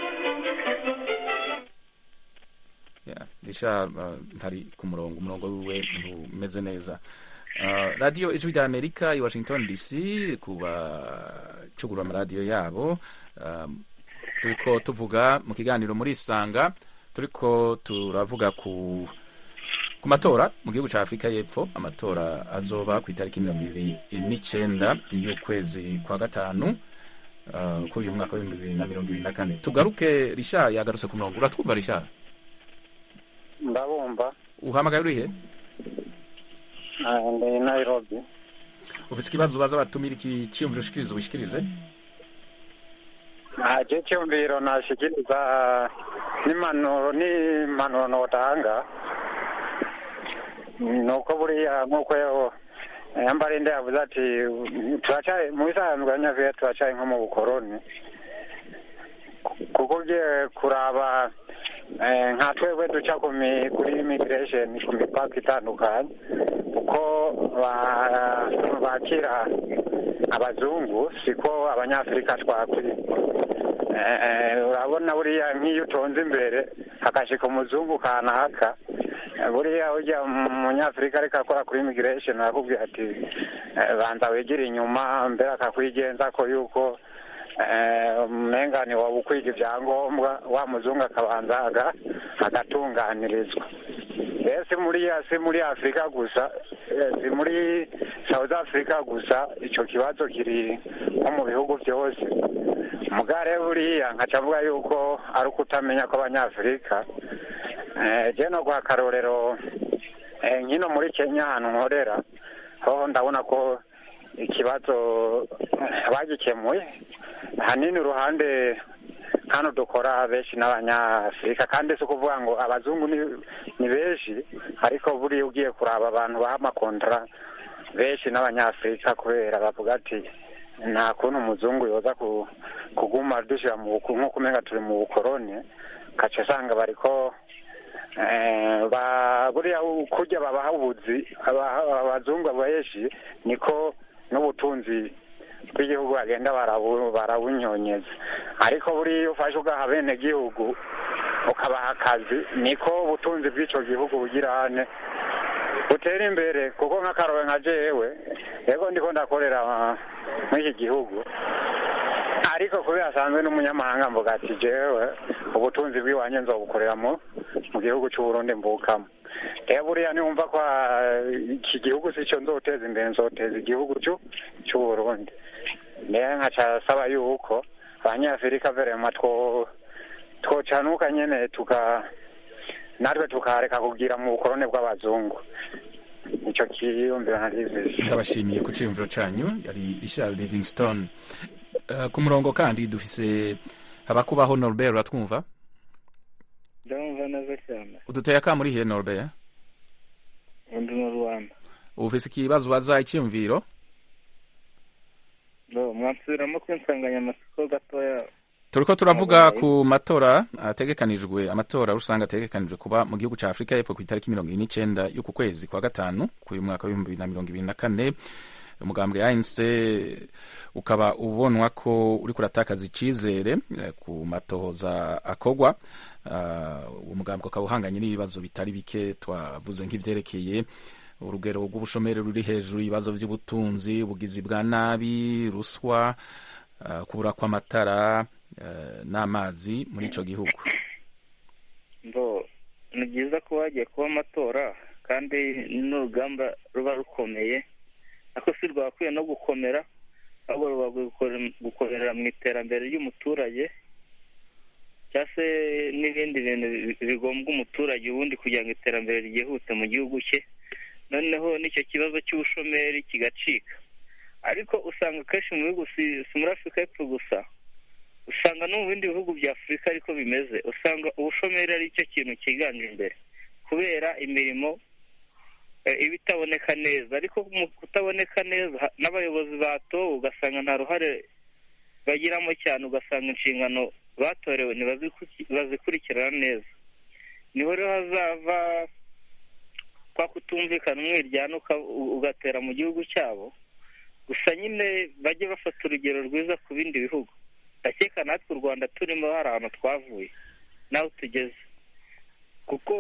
Yeah, richard uh, ntari ku murongo umurongo wiwe ntumeze neza Uh, radiyo ijwi rya amerika i washington dc ku bacugura amaradiyo yabo um, turiko tuvuga mu kiganiro muri isanga turiko turavuga ku ku matora mu gihugu cya afurika y'epfo amatora azoba ku itariki mirongo ibiri n'icyenda y'ukwezi kwa gatanu uh, kuri uyu mwaka w'ibihumbi bibiri na mirongo ibiri na kane tugaruke risha yagarutse ku murongo uratwumva risha ndabumva uhamagaye urihe Ah, ndi nairobi ufise ikibazo ubaza batumira iki ciyumviro ushikirize ubishikirize Ah, je cyumviro nashikiriza n'impanuro n'impanuro notanga nuko buriya nk'uko yo- yambarinde yavuze ati turacyari mu bisanzwe abanyafurika turacyari nko mu bukoroni kuko ugiye kuraba eh, nka twebwe duca ku mi- kuri immigration ku mipaka itandukanye uko ba- bakira abazungu siko abanyafurika twakwiye Eh, eh, urabona buriya nk'iyo utonze imbere hakashika umuzungu kanaka eh, buriya ujya umunyafurika ariko akora kuri immigration arakubwira ati eh, banza wegere inyuma mbere akakwigenza ko yuko eh, umengane waba ukwiga ibyangombwa wa muzungu akabanza aga- agatunganirizwa rero si muri si muri afurika gusa eh, si muri south africa gusa icyo kibazo kiri nko mu bihugu byose mugare buriya nkaca avuga yuko ari uko utamenya ko abanyafurika eh, je no guha akarorero eh, nkino muri kenya ahantu nkorera hoho ndabona ko ikibazo eh, bagikemuye hanini uruhande hano dukora benshi n'abanyafurika kandi si ukuvuga ngo abazungu ni, ni benshi ariko buriya ugiye kuraba abantu baha amakontara benshi n'abanyafurika kubera bavuga ati nta kuntu umuzungu yoza ku- kuguma dushyira mu buku nk'uko umenga turi mu bukoroni ugaca usanga bariko eh, ba- buriya kurya babaha ubuzi aba- abazungu benshi niko n'ubutunzi bw'igihugu bagenda barabu- barabunyonyeza ariko buriya iyo ufashe ugaha bene gihugu ukabaha akazi niko ubutunzi bw'icyo gihugu bugira hane butera imbere kuko nk'akarobe nka jewe yego ndiko ndakorera ah, muri iki gihugu ariko kubera asanzwe n'umunyamahanga mvuga ati jewe ubutunzi bw'iwanjye nzobukorera mu mu gihugu cy'uburundi mbukamo rero buriya niwumva ko ah, iki gihugu si cyo nzoteza imbere nzoteza igihugu cy'u- cy'uburundi rero nkaca saba yuko abanyafurika verema two twocanuka nyene tuka natwe tukareka kugira mu bukorone bw'abazungu icyo kiyumviro narizije ndabashimiye ku ciyumviro canyu yari richard livingstone Eh, ku murongo kandi dufise habakubaho norbert uratwumva ndabumva neza cyane uduteye akamu urihe norbert undi mu rwanda ufise ikibazo ubaza iciyumviro ndo mwansubiramo ku insanganyamatsiko gatoya turiko turavuga ku matora ategekanijwe amatora rusange ategekanijwe kuba mu gihugu ca afurika y'epfo ku itariki mirongo ibiri n'icenda y'uku kwezi kwa gatanu k'uyu mwaka w'ibihumbi bibiri na mirongo ibiri na kane umugambwe anc ukaba ubonwa ko uriko uratakaza icizere eh, ku matohoza akogwa Ah, uwo mugambwe ukaba uhanganye n'ibibazo bitari bike twavuze nk'ivyerekeye urugero rw'ubushomeri ruri hejuru ibibazo by'ubutunzi ubugizi bwa nabi ruswa ah, kubura kw'amatara eh, n'amazi muri ico gihugu ndo ni byiza ko hagiye kuba amatora kandi n'urugamba ruba rukomeye ariko si rwakwiye no gukomera ahubwo ruba gukore- gukorera mu iterambere ry'umuturage cyangwa se n'ibindi bintu bi- bigombwa umuturage ubundi kugira ngo iterambere ryihute mu gihugu cye noneho n'icyo kibazo cy'ubushomeri kigacika ariko usanga akenshi mu bihugu si si muri afurika y'epfo gusa usanga no mu bindi bihugu bya afurika ariko bimeze usanga ubushomeri ari cyo kintu cyiganje imbere kubera imirimo eh, iba itaboneka neza ariko mu kutaboneka neza ha- n'abayobozi batowe ugasanga nta ruhare bagiramo cyane ugasanga inshingano batorewe ntibaziku- bazikurikirana neza niho rero hazava kwa kutumvikana umwiryane uka- u- ugatera mu gihugu cyabo gusa nyine bajye bafata urugero rwiza ku bindi bihugu ndakeka natwe u rwanda turimo hari ahantu twavuye n'aho tugeze kuko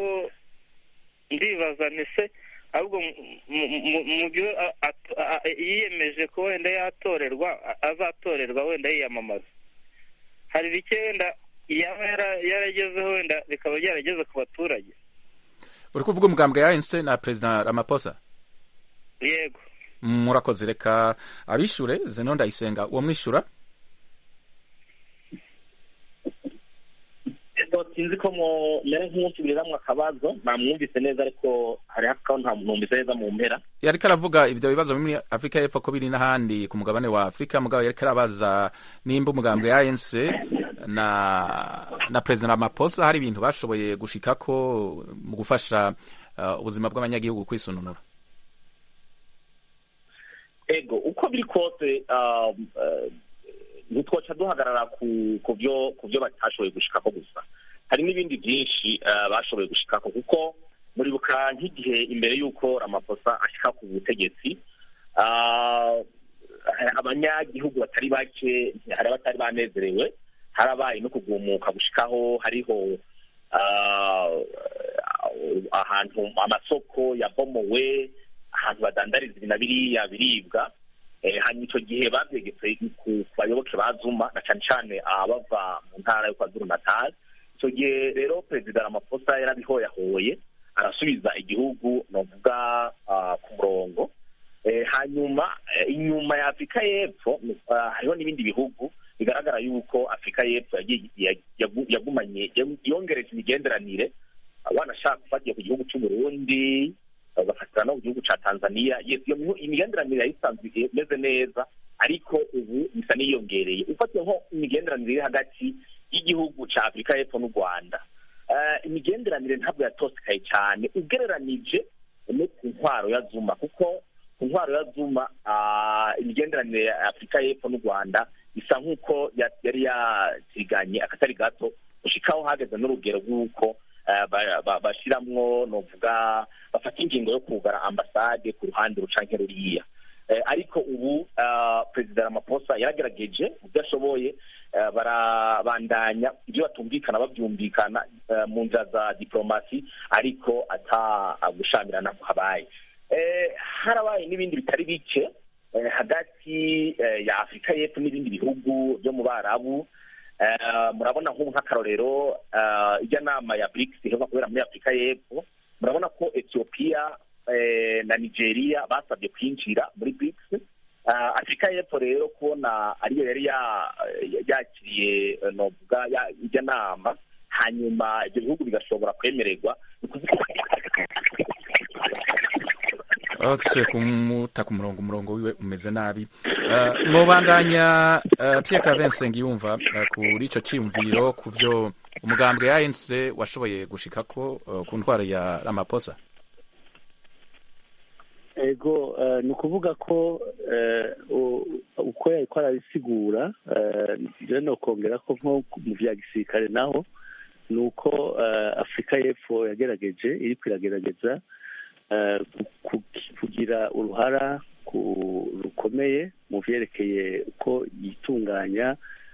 ndibaza ntise ahubwo mu- mu- mu- mu byo a- a- a- yiyemeje ko wenda yatorerwa a- azatorerwa wenda yiyamamaza hari bike wenda yaba yara- yaragezeho wenda bikaba byarageze ku baturage uri kuvuga umugambwe ya anc na perezida ramaphosa yego murakoze reka abishure zeno ndayisenga uwo mwishura sinzi ko mere nk'umusubiriramo akabazo namwumvise neza ariko hariho akaho ntamwumvise neza mu mpera yariko aravuga ivyo bibazo muri afurika y'epfo ko biri n'ahandi ku mugabane wa afurika mugabo yariko arabaza nimba umugambwe ya anc na na perezida ramaphosa hari ibintu bashoboye gushikako mu gufasha uh, ubuzima bw'abanyagihugu kwisununura ego uko biri kose um, uh, ntitwoca duhagarara ku ku byo ku byo batashoboye gushikako gusa hari n'ibindi byinshi uh, bashoboye gushikako kuko muribuka nk'igihe imbere y'uko ramaphosa ashika ku butegetsi uh, abanyagihugu batari bake hari abatari banezerewe harabaye no kugumuka gushikaho hariho uh, ahantu amasoko yabomowe ahantu badandariza ibi na biriya biribwa hanyuma icyo gihe babyegetse ku bayoboke ba zuma na cyane cyane abava mu ntara yo kwa zuru natali icyo gihe rero perezida ramaphosa yarabihoyahoye arasubiza igihugu novuga ku murongo hanyuma inyuma ya afurika y'epfo hariho n'ibindi bihugu bigaragara yuko afurika y'epfo yagumanye yongereje imigenderanire wanashaka ufatiye ku gihugu cy'uburundi ugafatira no ku gihugu cya tanzania iyo imigenderanire yayisanzwe imeze neza ariko ubu bisa n'iyongereye ufatiye nko imigenderanire iri hagati y'igihugu cya afurika y'epfo n'u rwanda imigenderanire ntabwo yatosekaye cyane ugereranije no ku ntwaro ya zuma kuko ku ntwaro ya zuma imigenderanire ya afurika y'epfo n'u rwanda isa nk'uko yari yatiganye akatari gato gushikaho hageze n'urugero rw'uko bashiramwo novuga bafata ingingo yo kugara ambasade ku ruhande rucanke ruriya ariko ubu perezida ramaphosa yaragerageje ibyo ashoboye barabandanya ibyo batumvikana babyumvikana mu nzira za diplomasi ariko ata gushamirana habaye harabaye n'ibindi bitari bike hagati ya afurika y'epfo n'ibindi bihugu byo mu barabu murabona nk'ubu nk'akarorero ijya nama ya brics iheruka kubera muri afurika y'epfo murabona ko etiyopiya na nigeria basabye kwinjira muri brics afurika y'epfo rero kubona ariyo yari yakiriye novuga ijya nama hanyuma ibyo bihugu bigashobora kwemererwa aho dusuye kumuta ku murongo umurongo wiwe umeze nabi mubandanya Pierre Claver Nsengiyumva kuri ico ciyumviro ku vyo umugambwe ya ANC washoboye gushikako ku ntwaro ya Ramaphosa ego ni ukuvuga ko uko yariko arabisigura rero no kongera ko nko mu vya gisirikare naho ni uko afurika y'epfo yagerageje iriko iragerageza kugira uruhara rukomeye mu byerekeye uko yitunganya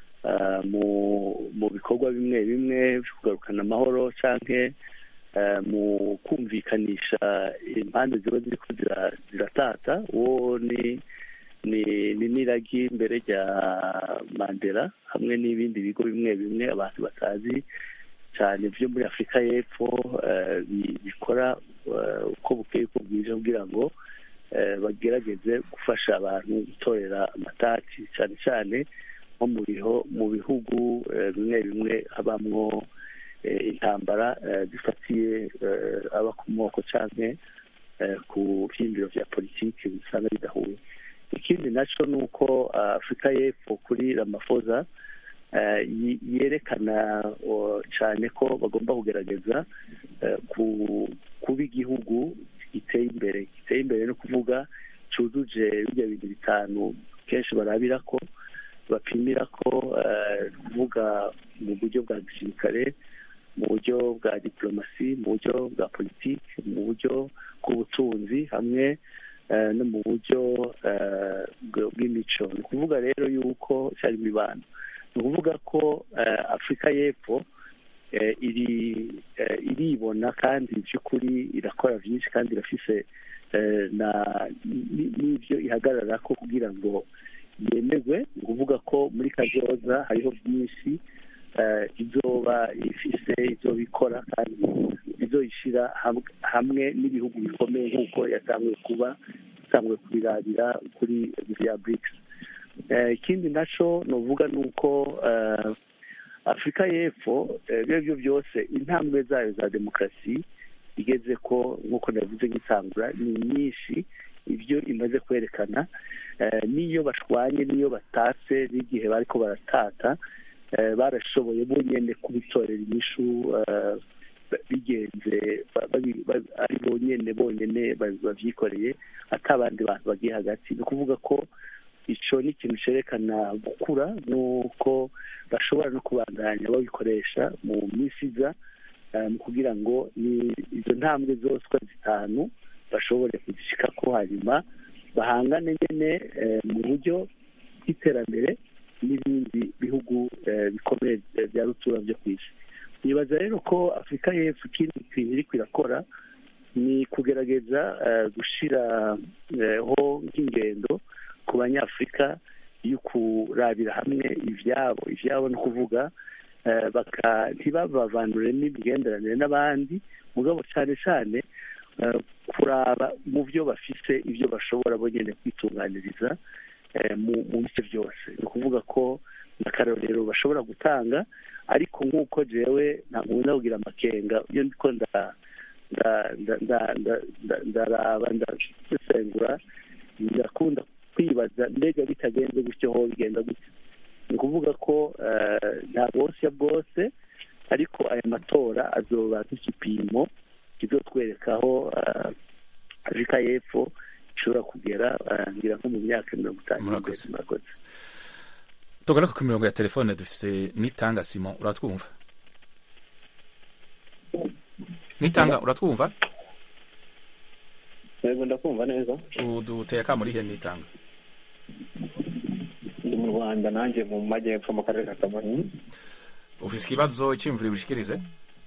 mu bikorwa bimwe bimwe byo kugarukana amahoro cyangwa mu kumvikanisha impande ziba ziriko ziratata uwo ni ni n'iragi mbere rya mandela hamwe n'ibindi bigo bimwe bimwe abantu batazi cyane byo muri afurika y'epfo bikora uko bukeye uko bwije kugira ngo bagerageze gufasha abantu gutorera amatati cyane cyane nko mu bihugu bimwe bimwe habamwo intambara zifatiye aba ku moko cyangwa ku byiyumviro bya politiki bisanga bidahuye ikindi nacyo ni uko afurika y'epfo kuri ramafoza yerekana cyane ko bagomba kugerageza kuba igihugu giteye imbere giteye imbere no kuvuga cyujuje bijya bintu bitanu kenshi barabira ko bapimira ko kuvuga mu buryo bwa gisirikare mu buryo bwa diplomasi mu buryo bwa politiki mu buryo bw'ubutunzi hamwe no mu buryo bw'imico ni ukuvuga rero yuko cyari imibano ni ukuvuga ko afurika y'epfo iribona kandi by'ukuri irakora byinshi kandi irafise n'ibyo ihagarara ko kugira ngo yemerwe ni ukuvuga ko muri kazoza hariho byinshi izoba ifise izoba ikora kandi izoyishyira hamwe n'ibihugu bikomeye nk'uko yatanguye kuba yatanguye kubirabira kuri bya brics ikindi nacyo ni uvuga ni uko afurika y'epfo ibyo byo byose intambwe zayo za demokarasi igeze ko nk'uko navuze nk'isangura ni nyinshi ibyo imaze kwerekana n'iyo bashwanye n'iyo batatse n'igihe bari ko baratata barashoboye bonyine kubitorera inyishu bigenze ari bonyine bonyine babyikoreye atabandi bantu bagiye hagati ni ukuvuga ko icyo ni ikintu cyerekana gukura nuko bashobora no kubandanya babikoresha mu minsi iza kugira ngo izo ntambwe zose uko zitanu bashobore kuzishyika ko hanyuma bahangane nyine mu buryo bw'iterambere n'ibindi bihugu bikomeye bya rutura byo ku isi nibaza rero ko afurika y'epfo ikindi kintu iri kwirakora ni kugerageza gushyiraho nk'ingendo ku banyafurika yo kurabira hamwe ibyabo ibyabo ni ukuvuga ntibabavandure n'imigenderanire n'abandi mugabo cyane cyane kuraba mu byo bafite ibyo bashobora bonyine kwitunganiriza mu bice byose ni ukuvuga ko n'akarorero bashobora gutanga ariko nk'uko jewe ntabwo nkunda kugira amakenga iyo ndiko ndaraba ndasesengura ndakunda kwibaza mbega bitagenze gutyo ho bigenda gutya ni ukuvuga ko nta bwose bwose ariko aya matora azoba nk'igipimo kizotwereka aho afurika y'epfo ishobora kugera ngira nko mu myaka mirongo itanu Murakoze. murakoze tugaruka ku mirongo ya telefone dufite nitanga simon uratwumva nitanga uratwumva yego ndakumva neza uduteye akamurihe nitanga ndi mu rwanda nanjye mu majyepfo mu karere ka kamonyi ufite ikibazo icyiyumviro ubishikirize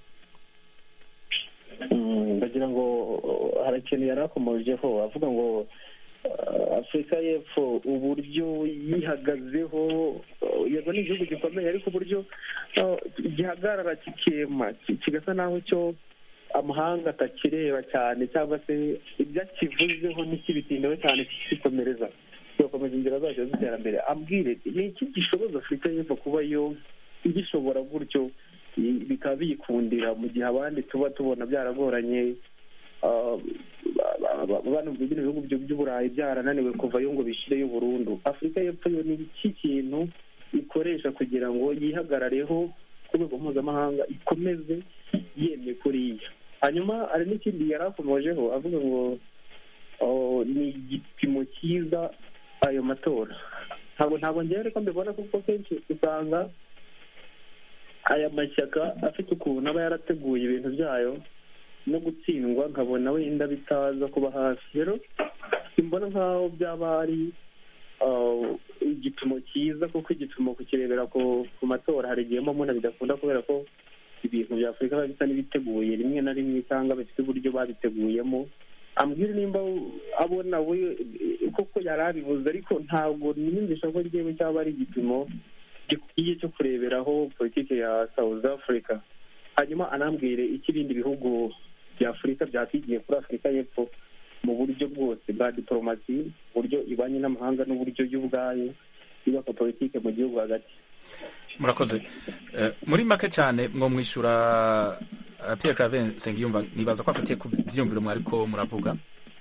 Mm, ndagira ngo uh, hari ikintu yari akomojeho avuga ngo uh, afurika y'epfo uburyo yihagazeho uh, yego ni igihugu gikomeye ariko uburyo uh, gihagarara kikema ki- kigasa naho cyo amahanga atakireba cyane cyangwa se ibyo akivuzeho ntikibitindeho cyane kikomereza kigakomeza inzira zacyo z'iterambere ambwire ni iki gishoboza afurika y'epfo kuba yo igishobora gutyo i- bikaba biyikundira mu gihe abandi tuba tubona byaragoranye ah, ba- ba- bano bino bihugu byo- by'uburayi byarananiwe kuvayo ngo bishyireyo burundu afurika y'epfo yo ni iki kintu ikoresha kugira ngo yihagarareho ku rwego mpuzamahanga ikomeze yemye kuriya hanyuma hari n'ikindi yari akomojeho avuga ngo oh, ni igipimo cyiza ayo matora ntabwo ntabwo ngewe ariko mbibona kuko kenshi usanga aya mashyaka afite ukuntu aba yarateguye ibintu byayo no gutsindwa nkabona wenda bitaza kuba hafi rero simbona nk'aho byaba ari ah, igipimo cyiza kuko igipimo kukirebera ku ku matora hari igihe mbona bidakunda kubera ko ibintu bya afurika biba bisa n'ibiteguye rimwe na rimwe cyangwa bifite uburyo babiteguyemo ambwira nimba abona we eh, koko yari abivuze ariko ntabwo niyumvisha ko ryewe cyaba ari igipimo gikwiye cyo kureberaho politiki ya South Africa hanyuma anambwire icyo ibindi bihugu bya afurika byakwigiye kuri afurika y'epfo mu buryo bwose bwa diporomasi uburyo ibanye n'amahanga n'uburyo yo ubwayo yubaka politiki mu gihugu hagati murakoze Eh, muri make cyane mwo mwishyura eh, Pierre Claver Nsengiyumva nibaza ko afatiye ku byiyumviro mwariko muravuga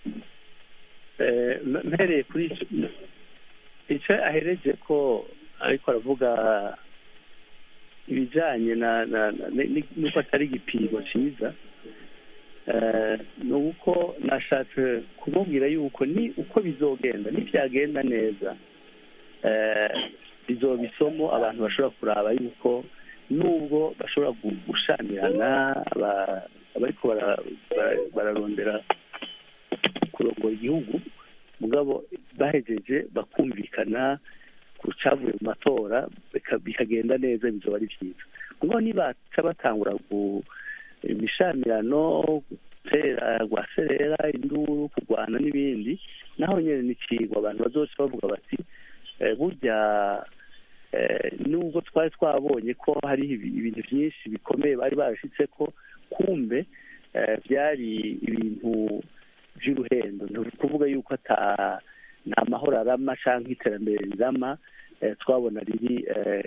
Eh, m- mpereye kuri icyo icyo ahereje ko ariko aravuga ibijyanye na na na- ni- n'uko atari igipimo cyiza Eh, ni uko nashatse kumubwira yuko ni uko bizogenda nibyagenda neza eh, bizoba isomo abantu bashobora kuraba yuko nubwo bashobora gu- gushamirana aba- abariko bara- bara- bararondera kurongora igihugu mugabo bahejeje bakumvikana ku cyavuye mu matora bika- bikagenda neza bizoba ari byiza mugabo nibaca batangura ku imishamirano gutera rwaserera induru kurwana n'ibindi naho nyine ni ikigwa abantu bazoca bavuga bati eh, burya eh, nubwo twari twabonye ko hari ibi- ibintu byinshi bikomeye bari barashyitse ko kumbe eh, byari ibintu by'uruhendo ni ukuvuga yuko ata nta mahoro arama cyangwa iterambere rirama twabona riri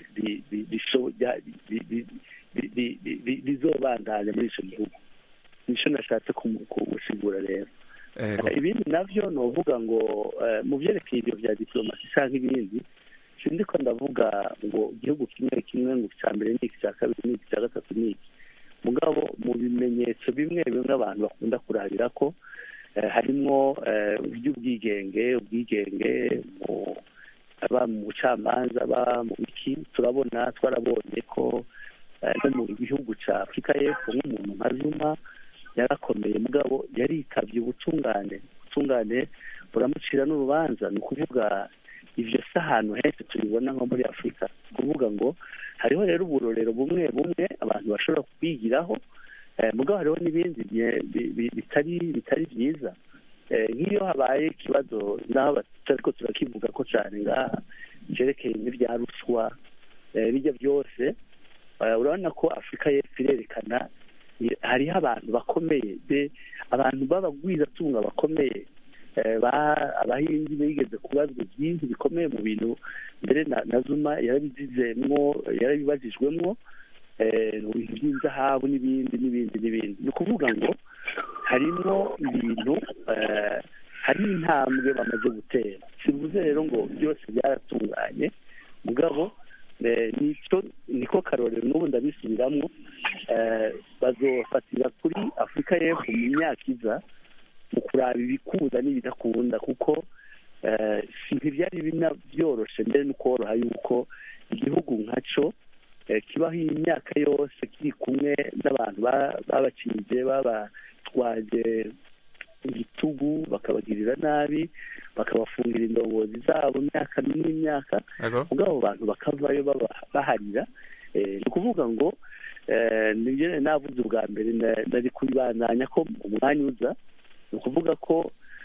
rizobandanya muri icyo gihugu nicyo nashatse gusigura rero ibindi nabyo ni uvuga ngo mu byerekeye ibyo bya diporomasi cyangwa ibindi sinzi ko ndavuga ngo igihugu kimwe kimwe ngo icya mbere ni iki icya kabiri ni iki icya gatatu ni iki mugabo mu bimenyetso bimwe bimwe abantu bakunda kurabira ko harimo iby'ubwigenge ubwigenge aba mu bucamanza aba mu biki turabona twarabonye ko no mu gihugu cya afurika y'epfo nk'umuntu nka zuma yarakomeye mugabo yaritabye ubutungane ubutungane buramucira n'urubanza ni ukuvuga ibyo si ahantu henshi tubibona nko muri afurika ni ukuvuga ngo hariho rero uburorero bumwe bumwe abantu bashobora kubigiraho mugabo hariho n'ibindi bitari bitari byiza nk'iyo habaye ikibazo naho batari ko turakivuga ko cyane ngaha cyerekeye n'ibya ruswa bijya byose urabona ko afurika y'epfo irerekana hariho abantu bakomeye abantu b'abagwizatunga bakomeye abahindi bigeze kubazwa byinshi bikomeye mu bintu mbere na zuma yarabizizemwo yarabibajijwemwo mu bintu by'inzahabu n'ibindi n'ibindi n'ibindi ni ukuvuga ngo harimo ibintu hari intambwe bamaze gutera sivuze rero ngo byose byaratunganye mugabo niko karorero n'ubu ndabisubiramo bazofatira kuri afurika y'epfo mu myaka iza mu kuraba ibikunda n'ibidakunda kuko ntibyari binabyoroshe mbere no koroha yuko igihugu nkaco kibaho iyi myaka yose kiri kumwe n'abantu babakinije babatwaje igitugu bakabagirira nabi bakabafungira indongozi zabo imyaka n'imyaka ubwo abo bantu bakavayo baharira ni ukuvuga ngo nibyo navuze ubwa mbere nari kubibandanya ko umwanya uza ni ukuvuga ko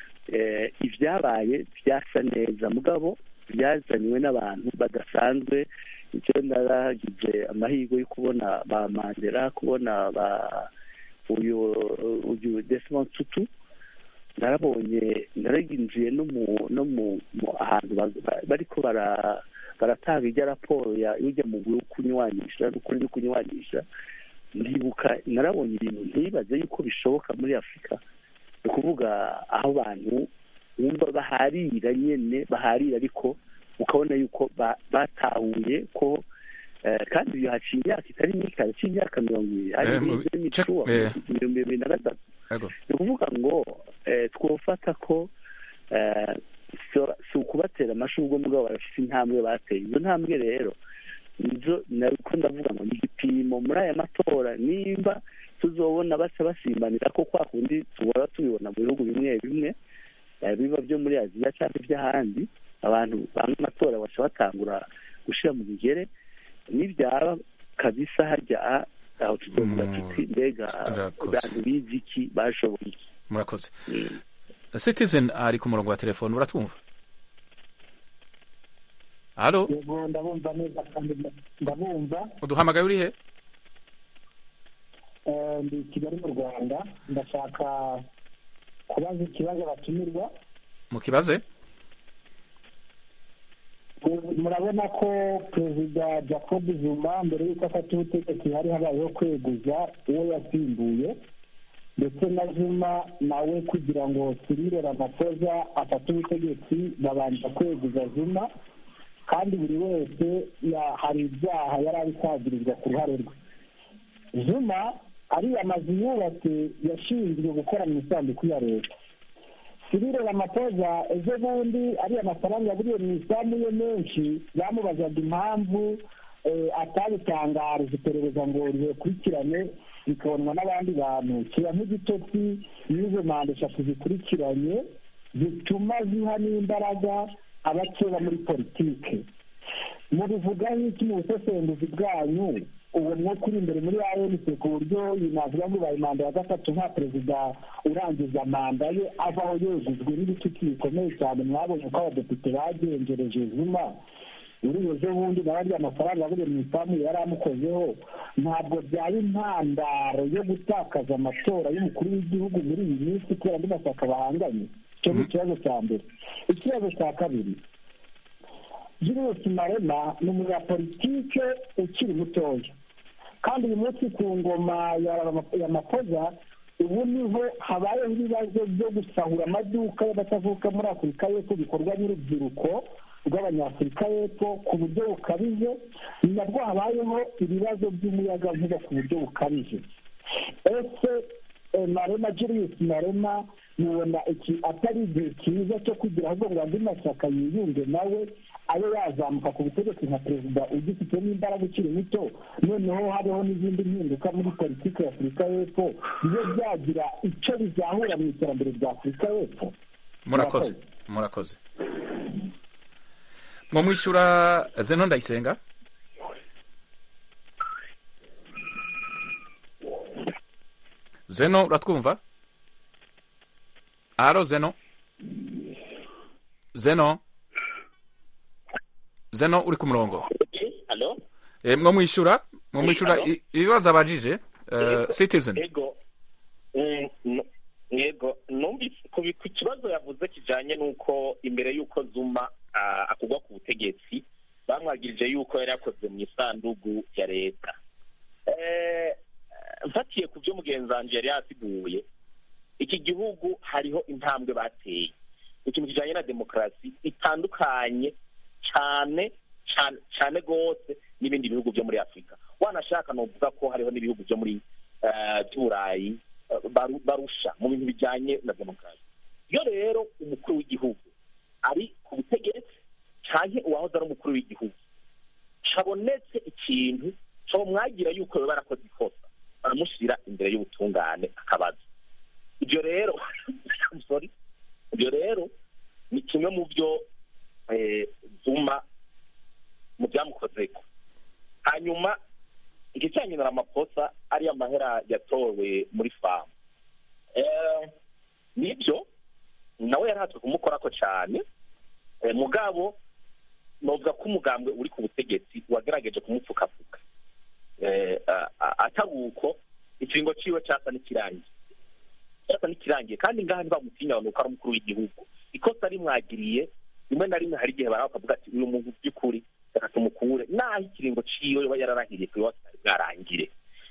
ibyabaye byasa neza mugabo byazaniwe n'abantu badasanzwe icyo naragize amahirwe yo kubona ba mandela kubona ba uyu uyu desimond tutu narabonye naraginjiye no mu no mu ahantu bariko baratanga ijya raporo y'ujya mu kunywanisha n'ukuri no kunywanisha ndibuka narabonye ibintu ntibaze yuko bishoboka muri afurika ni ukuvuga aho abantu wumva baharira nyine baharira ariko ukabona yuko batahuye ko kandi iyo haciye imyaka itari myinshi haciye imyaka mirongo ibiri hari n'imicuwa ibihumbi bibiri na gatatu ni ukuvuga ngo twofata ko si ukubatera amashurwe mugabo barafite intambwe bateye izo ntambwe rero nizo nabwo ndavuga ngo ni igipimo muri aya matora nimba tuzobona basa basimbanira ko kwa kundi tubora tubibona mu bihugu bimwe bimwe biba byo muri aziya cyangwa iby'ahandi abantu bamwe amatora baca batangura gushyira mu bigere n'ibyaba kabisa harya aho tuzovuga tuti mbega abantu bizi iki bashoboye iki murakoze citizen ari ku murongo wa telefone uratwumva halo ndabumva neza kandi ndabumva uduhamagaye uri he ndi kigali mu rwanda ndashaka kubaza ikibazo batumirwa mu kibaze murabona ko perezida jacob zuma mbere y'uko afata ubutegetsi hari habayeho kweguza uwo yasimbuye ndetse na zuma nawe kugira ngo sirire ramafoza afate ubutegetsi babanza kweguza zuma kandi buri wese hari ibyaha yari abikagirizwa ku ruhare rwe zuma ariya mazu yubatse yashinzwe gukora mu isanduku ya leta sirire ramapoza ejo bundi ariya mafaranga yaburiye mu isambu ye menshi bamubazaga impamvu atabitangarije iperereza ngo rikurikirane bikabonwa n'abandi bantu kiba nk'igitotsi n'izo manda eshatu zikurikiranye zituma ziha n'imbaraga abakeba muri politike mubivuga nk'iki mu busesenguzi bwanyu uwo mwuka uri imbere muri anc ku buryo iyi navuga ngo ubaye manda ya gatatu nka perezida urangiza manda ye avaho yegujwe n'ibitutsi bikomeye cyane mwabonye ko abadepite bagenjereje zuma uri ejo bundi nawe ariya amafaranga aburiye mu ifamu yari amukozeho ntabwo byaba intandaro yo gutakaza amatora y'umukuru w'igihugu muri iyi minsi kubera andi mashyaka bahanganye icyo ni ikibazo cya mbere ikibazo cya kabiri julius marema ni umunyapolitike ukiri mutoya kandi uyu munsi ku ngoma ya mapoza ubu niho habayeho ibibazo byo gusahura amaduka y'abatavuka muri afurika y'epfo bikorwa n'urubyiruko rw'abanyafurika y'epfo ku buryo bukabije ni nabwo habayeho ibibazo by'umuyagankuba ku buryo bukabije ese marema julius marema mubona iki atari igihe cyiza cyo kugira ahubwo ngo andi mashyaka yiyunge nawe abe yazamuka ku butegetsi nka perezida ugifitemo imbaraga ukiri muto noneho habeho n'izindi mpinduka muri politiki ya afurika y'epfo bibe byagira icyo bizahura mu iterambere rya afurika y'epfo murakoze murakoze mwo mwishyura zeno ndayisenga zeno uratwumva alo zeno zeno zeno uri ku murongo Hello? e, mwo mwishyura mwo mwishyura i- ibibazo abajije uh, citizen Ego. Mm, no- Yego, numvise ku bi- ku kibazo yavuze kijanye n'uko imbere y'uko Zuma ah, akugwa ku butegetsi bamwagirije yuko yari yakoze mu isandugu ya leta Eh, mfatiye ku byo mugenzi wanje yari yasiguye iki gihugu hariho intambwe bateye ikintu kijanye na demokarasi itandukanye cyane cyane cyane rwose n'ibindi bihugu byo muri afurika wanashaka novuga ko hariho n'ibihugu byo muri eh, by'uburayi eh, baru- barusha mu bintu bijyanye na demokarasi iyo rero umukuru w'igihugu ari ku butegetsi cyane uwahoze ari umukuru w'igihugu habonetse ikintu mwagira yuko baba barakoze ikosa baramushyira imbere y'ubutungane akabaza ibyo rero sorry ibyo rero ni kimwe mu byo eh, zuma mu byamukozeko hanyuma ikijyanye na amakosa ariyo mahera yatowe muri famu Eh, nibyo nawe yarahatswe kumukorako cyane Eh, mugabo novuga ko umugambwe uri ku butegetsi wagerageje kumupfukapfuka Eh, a- a- atari uko ikiringo ciwe cyasa n'ikirangiye cyasa n'ikirangiye kandi ngaha ntibamutinya nuko ari umukuru w'igihugu ikosa rimwagiriye rimwe na rimwe hari igihe baraho bakavuga ati uyu muntu by'ukuri reka tumukure naho ikiringo ciwe yoba yararahiriye kuri wose kitari bwarangire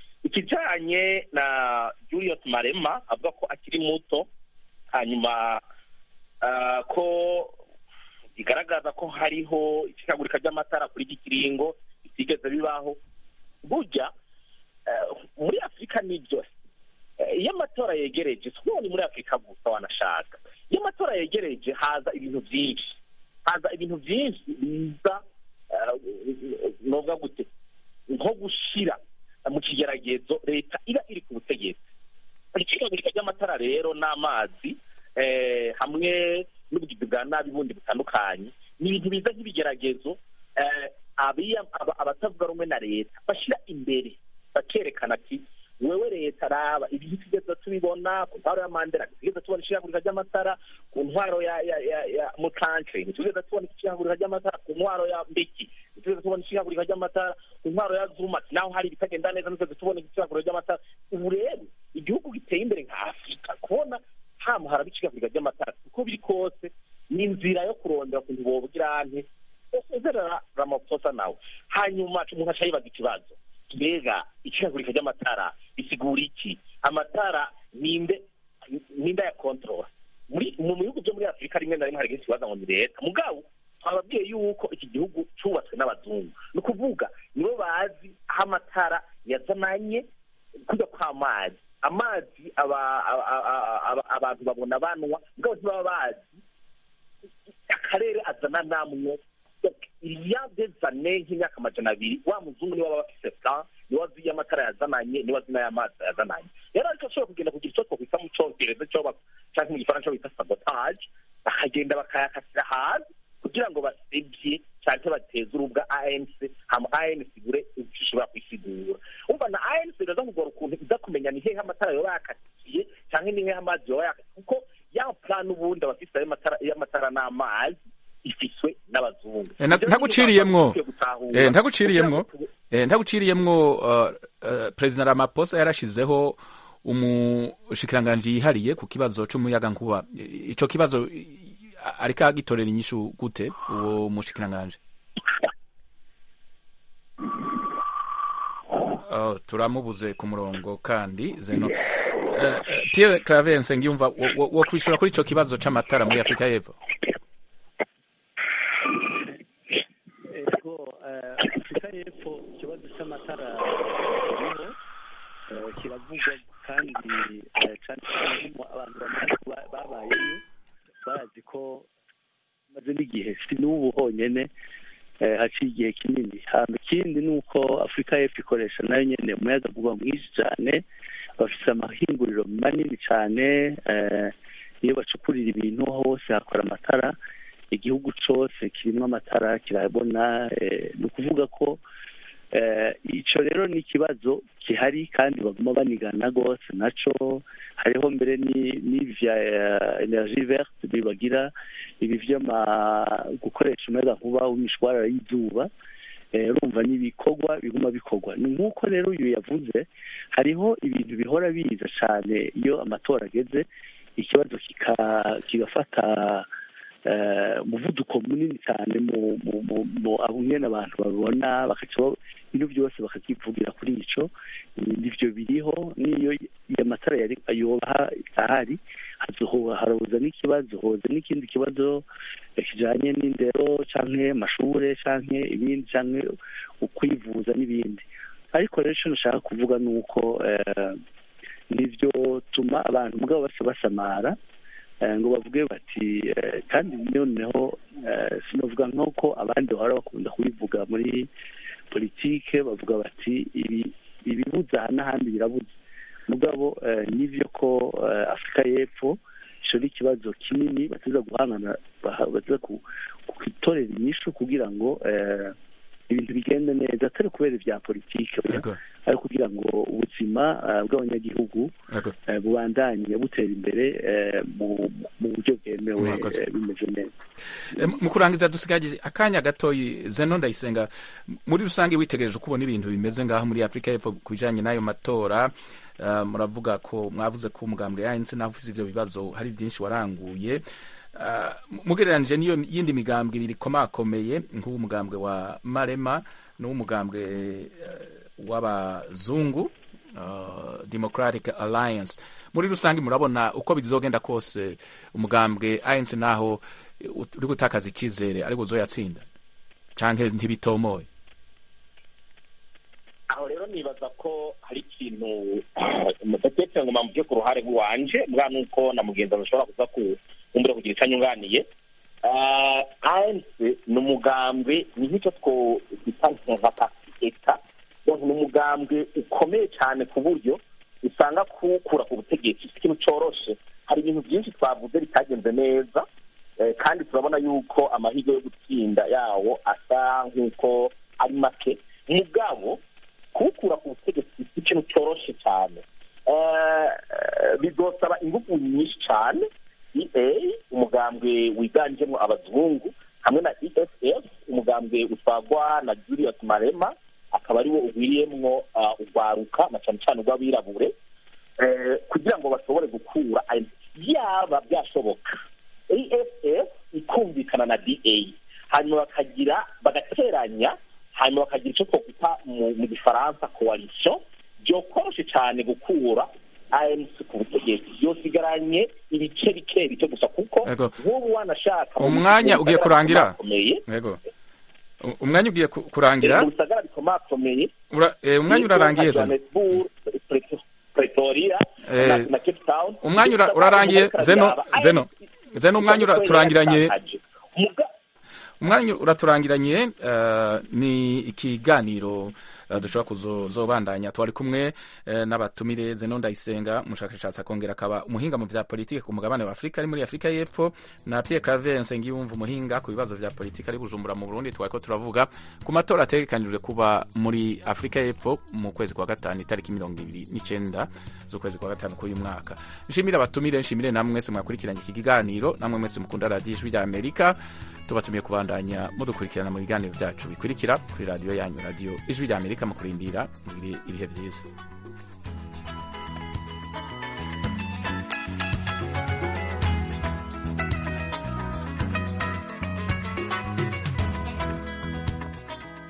ikijanye na julius marema avuga ko akiri muto hanyuma ah, ko bigaragaza ko hariho icikagurika ry'amatara kuri iki kiringo bitigeze bibaho burya eh, muri afurika nibyo Eh, iyo amatora yegereje si ukuvuga ni muri afurika gusa wanashaka iyo amatora yegereje haza ibintu byinshi haza ibintu byinshi biza eh, novuga gute nko gushira mu kigeragezo leta iba iri ku butegetsi icikagurika ry'amatara rero n'amazi eh, hamwe n'ubugizi bwa nabi bundi butandukanye ni ibintu biza nk'ibigeragezo eh, abiya- aba- abatavuga rumwe na leta bashyira imbere bakerekana ati wewe leta raba ibintu tugeze tubibona ku ntwaro ya mandela tugeze tubona ishiragurika ry'amatara ku ntwaro ya ya ya ya mutanke tugeze tubona ishiragurika ry'amatara ku ntwaro ya mbeki tugeze tubona ishiragurika ry'amatara ku ntwaro ya zuma naho hari ibitagenda neza tugeze tubona ishiragurika ry'amatara ubu rero igihugu giteye imbere nka afurika kubona hama haraba ishiragurika ry'amatara uko biri kose ni inzira yo kurondera ukuntu bobugira ante usezerera ramaphosa nawe hanyuma umuntu aca yibaza ikibazo mbega icikagurika ry'amatara bisigura iki amatara ninde ninde ya control muri mu bihugu byo muri afurika rimwe na rimwe hari igihe kibaza ngo ni leta mugabo twababwiye yuko iki gihugu cyubatswe n'abazungu ni ukuvuga nibo bazi aho amatara yazananye kujya kw'amazi amazi aba- aba- aba- aba- abantu babona banwa mugabo ntibaba bazi akarere azana namwe iya dezane nk'imyaka amajana abiri wa muzungu niwe waba afise plan niwe azi iyo amatara yazananye niwe azi n'aya mazi yazananye rero ariko ashobora kugenda kugira icyo twakwita mu congereza cyo ba- canke mu gifaransa bita sabotage bakagenda bakayakasira hasi kugira ngo basebye canke bateze urubwa anc hama anc igure ivyo ishobora kwisigura umva na anc iraza kugora ukuntu iza kumenya ni hehe amatara yoba yakatiye canke ni hehe amazi yoba yakatiye kuko ya plan ubundi abafise ayo matara y'amatara n'amazi ifiswe n'abazungu Eh, nta- Ivyo ntaguciriyemwo bintu dukwiye gutahura. Eh, ntaguciriyemwo Kugira ngo Eh, ntaguciriyemwo uh, uh, perezida ramaphosa yarashizeho umushikiranganji yihariye ku kibazo c'umuyagankuba I- ico kibazo i- ariko agitorera inyishu gute uwo mushikiranganji Oh, turamubuze ku murongo kandi zeno Eh, eh, Pierre Claver Nsengiyumva wo- wo wo kwishura kuri ico kibazo c'amatara muri Afrika y'Epfo ego eh, afurika y'epfo ikibazo cy'amatara kiriho eh, kiravugwa kandi eh, cyane cyane mu abantu bamaze kuba babayeyo barazi ko maze n'igihe si n'ubu honyine eh, haciye igihe kinini hanyuma ikindi ni uko afurika y'epfo ikoresha nayo nyine umuyagankuba mwinshi cyane bafite amahinguriro manini cyane eh, iyo bacukurira ibintu hose hakora amatara igihugu cyose kirimo amatara kirabona eh, ni ukuvuga ko eh, icyo rero ni ikibazo gihari kandi baguma banigana rwose nacyo hariho mbere ni- n'ivya eh, energie verte bibagira ibi vy'ama gukoresha umuyagankuba w'imishwarara y'izuba eh, urumva ni ibikorwa biguma bikorwa ni nk'uko rero uyu yavuze hariho ibintu bihora biza cyane iyo amatora ageze ikibazo kika- kigafata eh, umuvuduko munini cyane mu mu mu mu aho nyene abantu babibona bakaca ba- ibintu byose bakakivugira kuri ico nivyo biriho n'iyo iyo amatara yari yoba ahari hazohoba haroza n'ikibazo hoza n'ikindi kibazo eh, kijanye n'indero canke amashure canke ibindi canke ukwivuza n'ibindi ariko rero ico nashaka kuvuga ni uko eh, nivyo tuma abantu mugabo basa basamara eh, ngo bavuge bati eh, kandi noneho eh, sinovuga nk'uko abandi bahora bakunda kubivuga muri politike bavuga bati ibi ibibuza aha n'ahandi birabuze mugabo eh, nivyo ko eh, afurika y'epfo ico ni ikibazo kinini batuza guhangana baha- baza ku- kugitorera inyishu kugira ngo eh, ibintu bigende neza atari kubera ibya politike oya, Yego. ari kugira ngo ubuzima eh, bw'abanyagihugu Yego. eh, bubandanye butera imbere eh, mu mu buryo bwemewe Murakoze. eh, bimeze neza Eh, mu kurangiza dusigaje akanya gatoyi zeno ndayisenga muri rusange witegereje uko ubona ibintu bimeze ngaho muri afurika y'epfo ku bijanye n'ayo matora eh, muravuga ko mwavuze ko umugambwe yanse naho ufise ivyo bibazo hari vyinshi waranguye Eh, mugereranije n'iyo yindi migambwe ibiri ikomakomeye nk'uwo mugambwe wa marema n'uw'umugambwe eh, w'abazungu uh, democratic alliance muri rusange murabona uko bizogenda kose umugambwe anc naho uri gutakaza icyizere ariko uzoyatsinda canke ntibitomoye aho rero nibaza ko hari ikintu mudatetse ngo mpamvu ku ruhare rw'iwanje bwa nuko na mugenzi wawe ashobora kuza kumbura kugira icyo anyunganiye anc ni umugambwe ni nk'icyo twita nka pasi eta ni umugambwe ukomeye cyane ku buryo usanga kuwukura ku butegetsi si ikintu cyoroshe hari ibintu byinshi twavuze bitagenze neza eh, kandi turabona yuko amahirwe yo gutsinda yawo asa nk'uko ari make mugabo kuwukura ku butegetsi si ikintu cyoroshe cyane Eh, eh, bizosaba ingufu nyinshi cyane ea umugambwe wiganjemo abazungu hamwe na eff umugambwe utwagwa na julius marema akaba ariwo ugwiriyemwo uh, urwaruka na cyane cyane urw'abirabure eh, kugira ngo bashobore gukura ayo- yaba byashoboka aff ikumvikana na da hanyuma bakagira bagateranya hanyuma bakagira icyo twakwita mu mu gifaransa coalition byokoroshe cyane gukura anc ku butegetsi byosigaranye ibice bike bike gusa kuko Ego. nk'ubu wanashaka umwanya ugiye kurangira bikomakomeye yego U- umwanya ugiye ku- kurangira mu bisagara bikomakomeye Ura- eh, umwanya urarangiye zeno Johannesburg, Pre- Pretoria Eh, na- na Cape Town umwanya ura- urarangiye zeno zeno zeno umwanya uraturangiranye umwanya uraturangiranye eh, ni ikiganiro eh, dushobora kuzobandanya twari kumwe eh, n'abatumire zeno ndayisenga umushakashatsi akongera akaba umuhinga mu vya politike ku mugabane wa afurika ari muri afurika y'epfo na pierre claver nsengiyumva umuhinga ku bibazo vya politike ari bujumbura mu burundi twariko turavuga ku matora ategekanijwe kuba muri afurika y'epfo mu kwezi kwa gatanu itariki mirongo ibiri n'icenda z'ukwezi kwa gatanu k'uyu mwaka nshimire abatumire nshimire namwe mwese mwakurikiranye iki kiganiro namwe mwese mukunda radiyo ijwi rya amerika tubatumiye kubandanya mudukurikirana mu biganiro byacu bikurikira kuri radiyo yanyu radiyo ijwi rya amerika mu kurindira mugire ibihe byiza